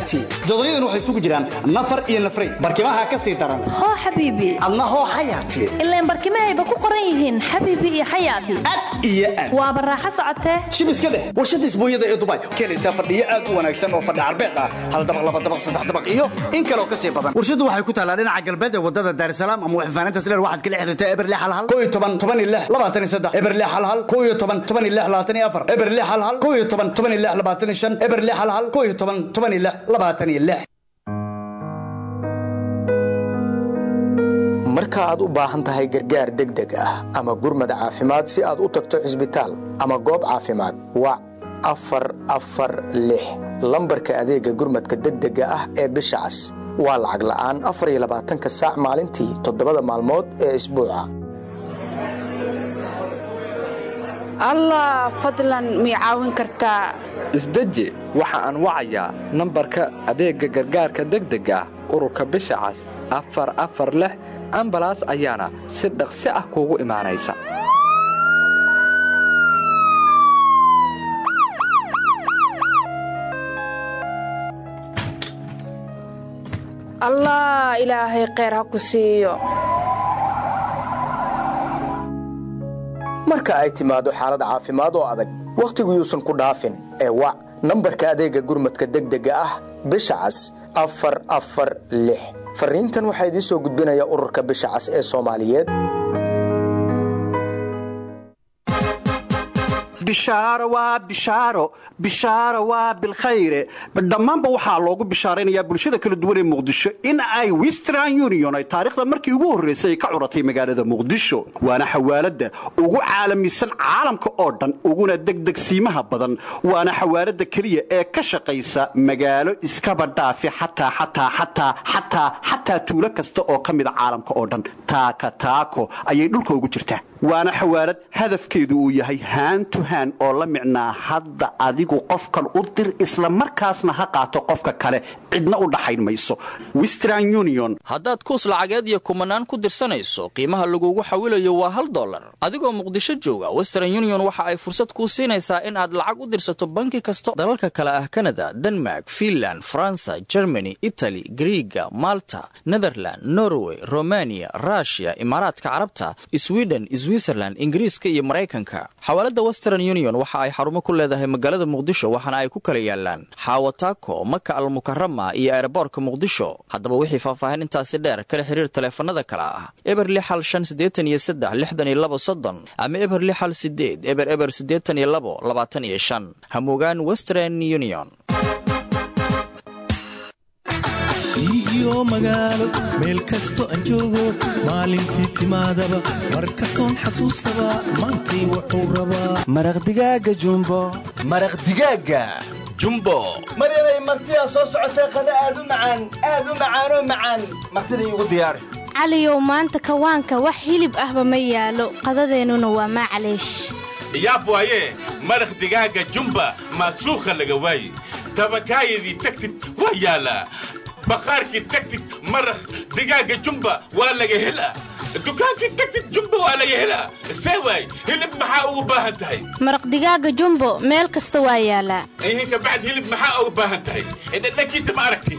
jodaryaduna waxay isugu jiraan nafar iyo nafray barkimaha ka sii daran hoo xabiibi adna hoo xayaati ilaan barkimahayba ku qoran yihiin xabiibi iyo xayaati iyo aad waaba raaxo socotee shib iska dheh warshadda isbuunyada ee dubai keenaysaa fadhiyo aad u wanaagsan oo fadhi carbeed ah hal dabaq laba dabaq saddex dabaq iyo in kaleo ka sii badan warshaddu waxay ku taallaa dhinaca galbeed ee wadada daarisalaam ama waxfaaninta sileer waxaad kala xiriirtaa eberle halhal koo iyo toban toban iyo lix labaatan iyo saddex eberle halhal koo iyo toban toban iyo lix labaatan iyo afar eberle halhal koo iyo toban toban iyo lix labaatan iyo shan eberle halhal koo iyo toban toban iyo lix labaatan iyo lix marka aad u baahan tahay gargaar degdeg ah ama gurmad caafimaad si aad u tagto cisbitaal ama goob caafimaad wac afar afar lix lambarka adeegga gurmadka degdega ah ee bisha cas waa lacag la'aan afar iyo labaatanka saac maalintii toddobada maalmood ee isbuuca allah fadlan mii caawin kartaa isdeji waxa aan wacayaa nambarka adeegga gargaarka degdega ah ururka bisha cas afar afar lix ambalaas ayaana si dhaqsi ah kuugu imaanaysa allah ilaahay kheyr ha ku siiyo marka ay timaado xaalad caafimaad oo adag wakhtigu yuusan ku dhaafin ee wac nambarka adeegga gurmadka degdega ah bisha cas afar afar lix farriintan waxaa idiin soo gudbinaya ururka bisha cas ee soomaaliyeed bishaaro waa bishaaro bishaaro waa bilkhayre dhammaanba waxaa loogu bishaaraynayaa bulshada kala duwan ee muqdisho in ay western union ay taariikhda markii ugu horraysay ay ka curatay magaalada muqdisho waana xawaaladda ugu caalamisan caalamka oo dhan uguna degdegsiimaha badan waana xawaaladda keliya ee ka shaqaysa magaalo iskaba dhaafi xataa xataa xataa xataa xataa tuulo kasta oo ka mida caalamka oo dhan taaka taako ayay dhulka ugu jirtaa waana xawaalad hadafkeedu uu yahay haantu haan oo la micnaa hadda adigu qofkan u dir isla markaasna ha qaato qofka kale cidna u dhaxayn mayso western union haddaad kuus lacageed iyo kumanaan ku dirsanayso qiimaha lagugu xawilayo waa hal dollar adigoo muqdisho jooga western union waxa ay fursad kuu siinaysaa in aad lacag u dirsato banki kasta dalalka kale ah kanada denmark finland faransa germany itali griiga malta netherland norway romania rushia imaaraadka carabta sweden switzerland ingiriiska iyo maraykanka xawaalada western union waxa ay xarumo ku leedahay magaalada muqdisho waxaana ay ku kala yaalaan xaawataako maka almukarama iyo eeraboorka muqdisho haddaba wixii faahfaahin intaasi dheer kala xiriir taleefanada kale ah eber lixal shan siddeetan iyo saddex lixdan iyo labo soddon ama eber lixal sideed eber eber siddeetan iyo labo labaatan iyo shan hamugaan western union iyo magaalo meel kasto aan joogo maalintii timaadaba mar kastoon xasuustaba maantay wuxuu rabaa maraq digaaga jumbo maraq digaaga jumbo maryanay martidaa soo socotee qada aad u macaan aad u macaanoo macaan martida iigu diyaari caliyow maanta kawaanka wax hilib ahba ma yaalo qadadeennuna waa maacaleesh yaab waaye maraq digaaga jumba maasuukha laga waaye tabakaayadii tagtid waa yaalaa baqaarkii tagtid maraq digaaga jumba waa laga helaa dukaankii tagtid jumba waa laga helaa see waay hilib maxaa ugu baahan tahay maraq digaaga jumbo meel kasta waa yaalaa ihin kabacd hilib maxaa ugu baahan tahay dhadhankiisa ma aragti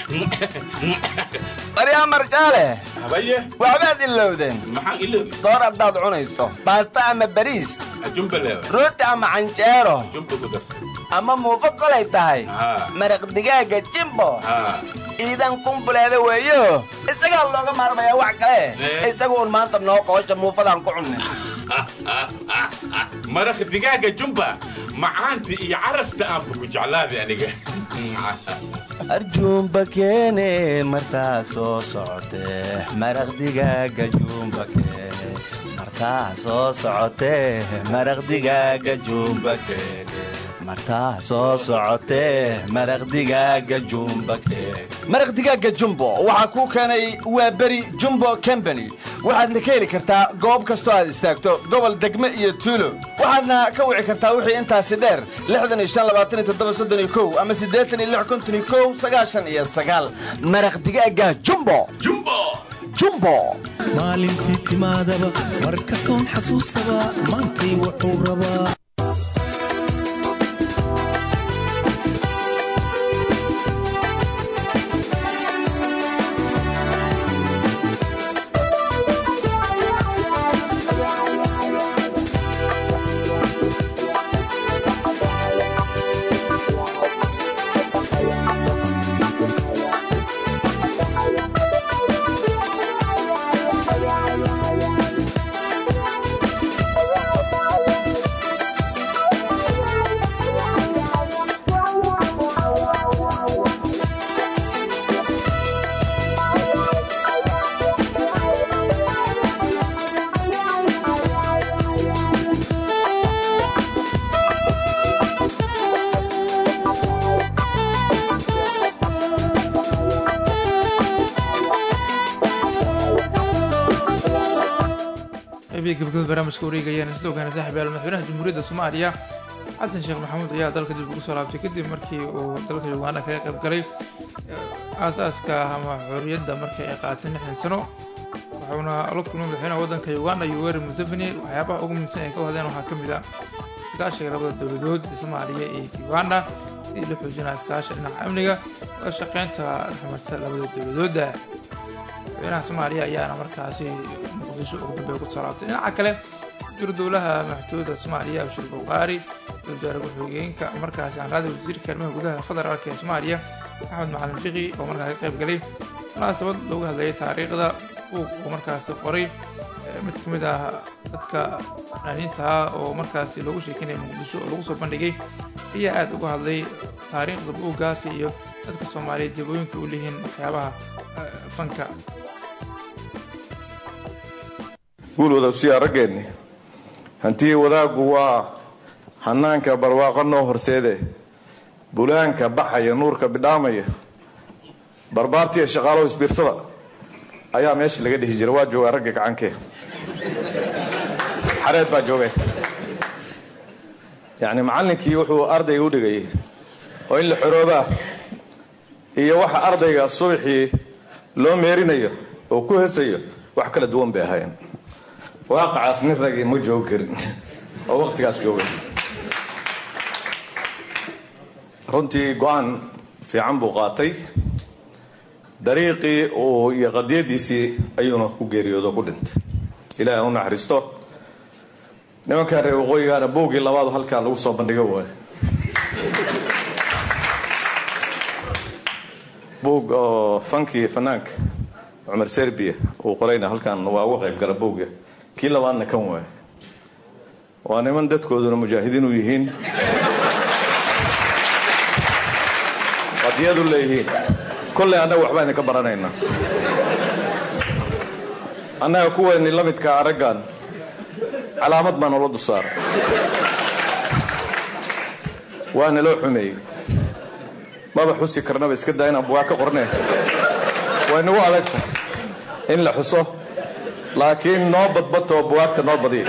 baryaa marjaale habaye waxbaad ilowdeen maxaan iloobi soor haddaad cunayso baasta ama bariis jumba leewa rooti ama canjeero jumba ku darsa ama muufo kolay tahay maraq digaaga jimbo iidan kumbuleeda weeyo isagaa looga maarmayaa wax kale isagu un maanta noo qoosha muufadaan ku cunnay maraq digaaga jumba macaanta iyo carafta aanba ku jeclaaday aniga arjuumba keene martaa soo socotee maraq digaaga juumba keene martaa soo socotee maraq digaaga juumba keene martaa soo socotee maraq digaaga jumba keene maraq digaaga jumbo waxaa kuu keenay waa beri jumbo combany waxaadna ka heli kartaa goob kastoo aad istaagto gobol degme iyo tuulo waxaadna ka wici kartaa wixii intaasi dheer ama iyo maraq digaaga jumbo jumbo maalintii timaadaba mar kastoon xasuustaba maantay wuxuu rabaa qeybihi gabagabada barnaamijka wareegayaan sidoo kale saaxiib yaal madaxweynaha jamhuuriyadda soomaaliya xasan sheekh maxamuud ayaa dalka dib ugu soo laabtay kadib markii uu dalka uganda kaga qayb galay aasaaska ama xorriyadda markii ay qaateen lixdan sano wuxuuna la kulmay madaxweynaha waddanka uganda yoweri museveni waxyaabaha ugu muhiimsan ay ka wadeen waxaa ka mid ah iskaashiga labada dowladood soomaaliya iyo uganda sidii la xoojinaa iskaasha dhinaca amniga wada shaqeynta dhexmarta labada dowladooda madaxweynaha soomaaliya ayaana markaasi muqdisho ugu dambeeya ku soo laabtay dhinaca kale wasiiru dowlaha madaxtooyada soomaaliya abshir buqaari wasaare ku-xigeenka markaasi aanraada wasiirka arrimaha gudaha federaalk ee soomaaliya axmed macalin fiqi oo markaa ka qayb galay munaasabad loogu hadlayay taariikhda buuq uu markaasi qoray mid ka mid ah dadka fanaaniinta ah oo markaasi loogu sheekinaya muqdisho oo lagu soo bandhigay ayaa aada uga hadlay taariikhda buuggaasi iyo dadka soomaaliyeed jabooyinka u leeyihiin waxyaabaha fanka guul wadawsiyaa raggeenni hantii wadaaggu waa hanaanka barwaaqo noo horseede bulaanka baxaya nuurka bidhaamaya barbaartiya shaqaalow isbiirsada ayaa meesha laga dhihi jira waa joogaa ragga gacankee xareed baa joogay yacni macallinkii wuxuu ardayga u dhigayay oo in la xoroobaa iyo waxa ardayga subaxii loo meerinayo oo ku hesayo wax kala duwan bay ahaayeen waaqacaas nin ragii ma joogi karin oo waqtigaas joogay runtii go-aan fiican buu qaatay dariiqii uu iyo qadiyadiisii ayuuna ku geeriyoodo ku dhintay ilaahi u naxariisto nimankaa reer waqooyigaana boogii labaadu halkaa lagu soo bandhigo waay boog oo fankii fanaanka cumar serbiya uu qorayna halkan waa uga qayb gala boogga kii labaadna kan waay waa niman dadkooduna mujaahidiin u yihiin qadiyadu leeyihiin kolley annaga waxbaa idinka baranaynaa annaga kuweenni la midkaa araggan calaamad baa noola dulsaaray waa naloo xumeeyey maba xusi karnaba iska daa inaan bugaa ka qorneen way nagu adagta in la xuso laakiin noo badbatoo bugaagta noo badiya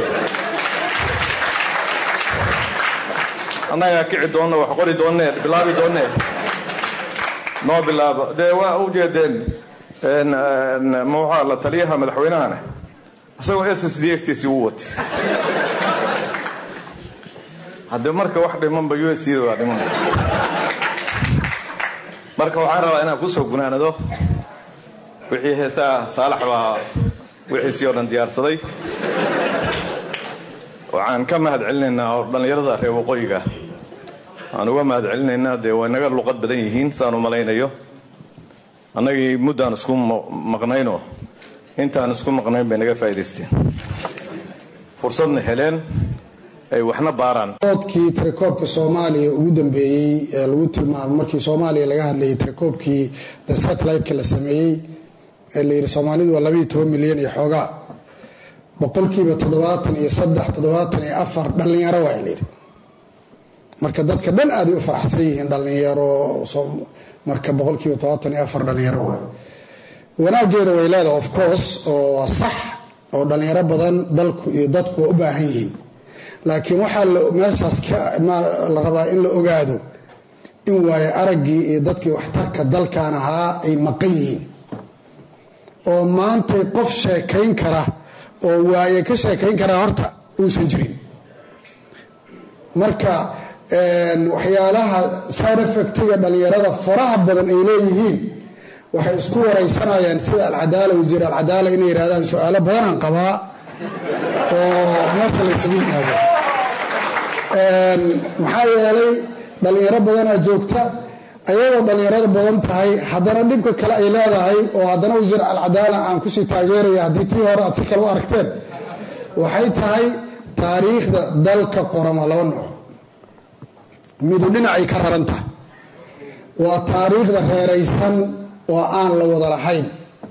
annagaa kici doonna wax qori doonnee bilaabi doonnee noo bilaabo dee waa u jeedeen muxaa la taliyaha madaxweynahana isagoo s s d f t c u watay haddii marka wax dhimanba u s waa dhiman marka waxaan rabaa inaan kusoo gunaanado wixii heesaa saalax baa wixiisii oo dhan diyaarsaday waxaan ka mahad celinaynaa oo dhallinyarada reer waqooyiga aan uga mahad celinaynaa dee way naga luqad badan yihiin saan u malaynayo annagii muddaan isku maqnaynoo intaan isku maqnayn bay naga faa'idaysteen fursadna heleen ay waxna baaraan oodkii tirakoobka soomaaliya ugu dambeeyey ee lagu tilmaamay markii soomaaliya laga hadlayay tirakoobkii the satellite-ka la sameeyey ee la yidhi soomaalidu waa labaiyo toban milyan iyo xoogaa boqolkiiba toddobaatan iyo saddex toddobaatan iyo afar dhallinyaro waa layidhi marka dadka dhan aaday u faraxsan yihiin dhallinyaro marka boqolkiiba toddobaatan iyo afar dhallinyaro waa wanaageeda way leedahay of course oo waa sax oo dhallinyaro badan dalku iyo dadku waa u baahan yihiin laakiin waxaa meeshaas la rabaa in la ogaado in waayo araggii iyo dadkii waxtarka dalkan ahaa ay maqan yihiin oo maantay qof sheekayn kara oo waaye ka sheekayn kara horta uusan jirin marka waxyaalaha side effectiga dhallinyarada faraha badan ay leeyihiin waxay isku waraysanayaan sida alcadaala wasiir alcadaala inay yidhahdaan su-aalo badanaan qabaa oo meesha laysugu yimaado maxaa yeelay dhallinyaro badanaa joogta ayadoo dhallinyarada badan tahay haddana dhibka kale ay leedahay oo haddana wasiir alcadaala aan kusii taageeraya haddii tii hore aad si kale u aragteen waxay tahay taariikhda dalka qorama laba nooc midu dhinacay ka raran tahay waa taariikhda reeraysan oo aan la wada lahayn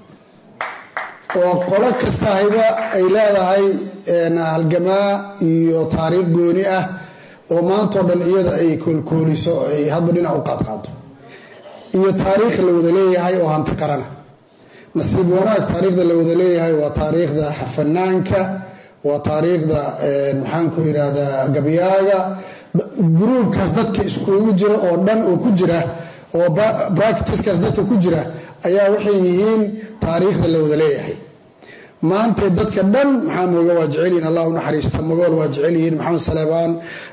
oo qolo kastahayba ay leedahay halgamaa iyo taariikh gooni ah oo maantao dhan iyada ay koolkooliso ay hadba dhinac u qaadqaado iyo taariikh la wada leeyahay oo hanti qarana nasiib wanaag taariikhda la wada leeyahay waa taariikhda fanaanka waa taariikhda maxaanku idhaahdaa gabyaaga gruubkaas dadka iskugu jira oo dhan oo ku jira oo bractiskaas dadka ku jira ayaa waxay yihiin taariikhda la wada leeyahay maanta dadka dhan maxaa mooga waa jecelyihin allah u naxariista magool waa jecel yihiin maxamed saleebaan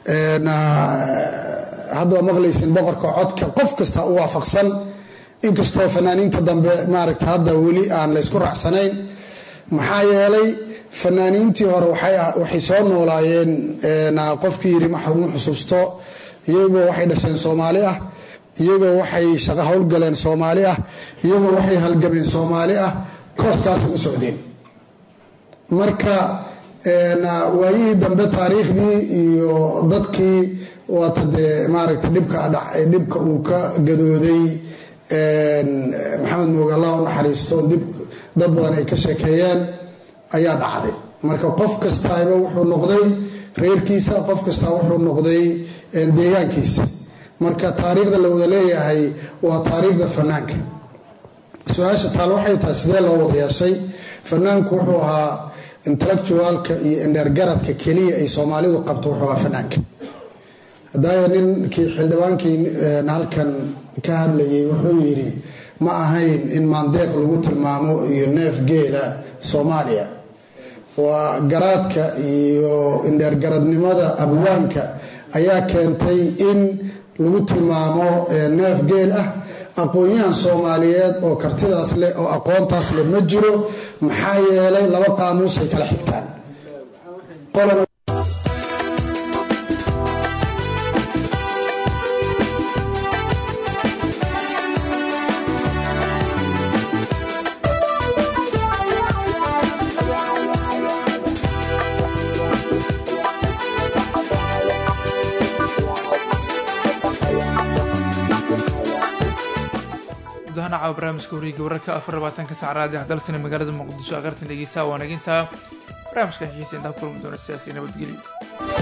hadda waa maqlaysin boqorka codka qof kasta u waafaqsan inkastoo fanaaniinta dambe maaragta hadda weli aan la ysku raacsanayn maxaa yeelay fanaaniintii hore waxay soo noolaayeen qofkii yidhi ma xusuusto iyagoo waxay dhasheen soomaali ah iyagoo waxay shaqo howlgaleen soomaali ah iyagoo waxay halgameen soomaali ah kooskaasay u socdeen marka waayihii dambe taariikhdii iyo dadkii waata dee maaragta dhibka dhibka uu ka gadooday maxamed mooge allah u naxariisto dib dad badan ay ka sheekeeyeen ayaa dhacday marka qof kastaaba wuxuu noqday reerkiisa qof kasta wuxuu noqday deegaankiisa marka taariikhda la wada leeyahay waa taariikhda fanaanka su-aasha taal waxay tahay sidee loo wada yeeshay fanaanku wuxuu ahaa intellectualka iyo indheergaradka keliya ay soomaalidu qabto wuxuu ahaa fanaanka hadaya ninkii xildhibaankii halkan ka hadlayay wuxuu yidhi ma ahayn in maandeeq lagu tilmaamo iyo neef geela soomaaliya waa garaadka iyo indheergaradnimada abwaanka ayaa keentay in lagu tilmaamo neef geel ah aqoon-yahan soomaaliyeed oo kartidaas leh oo aqoontaas leh ma jiro maxaa yeelay laba qaamuus ay kala xigtaan caawa barnaamijka wareega wararka afar labaatanka sacraadi hadalsana magaalada muqdisho aqartan dhegeysaa waa nagintaa barnaamijkan xiisa intaa kulmi doona sidaasi nabadgelyo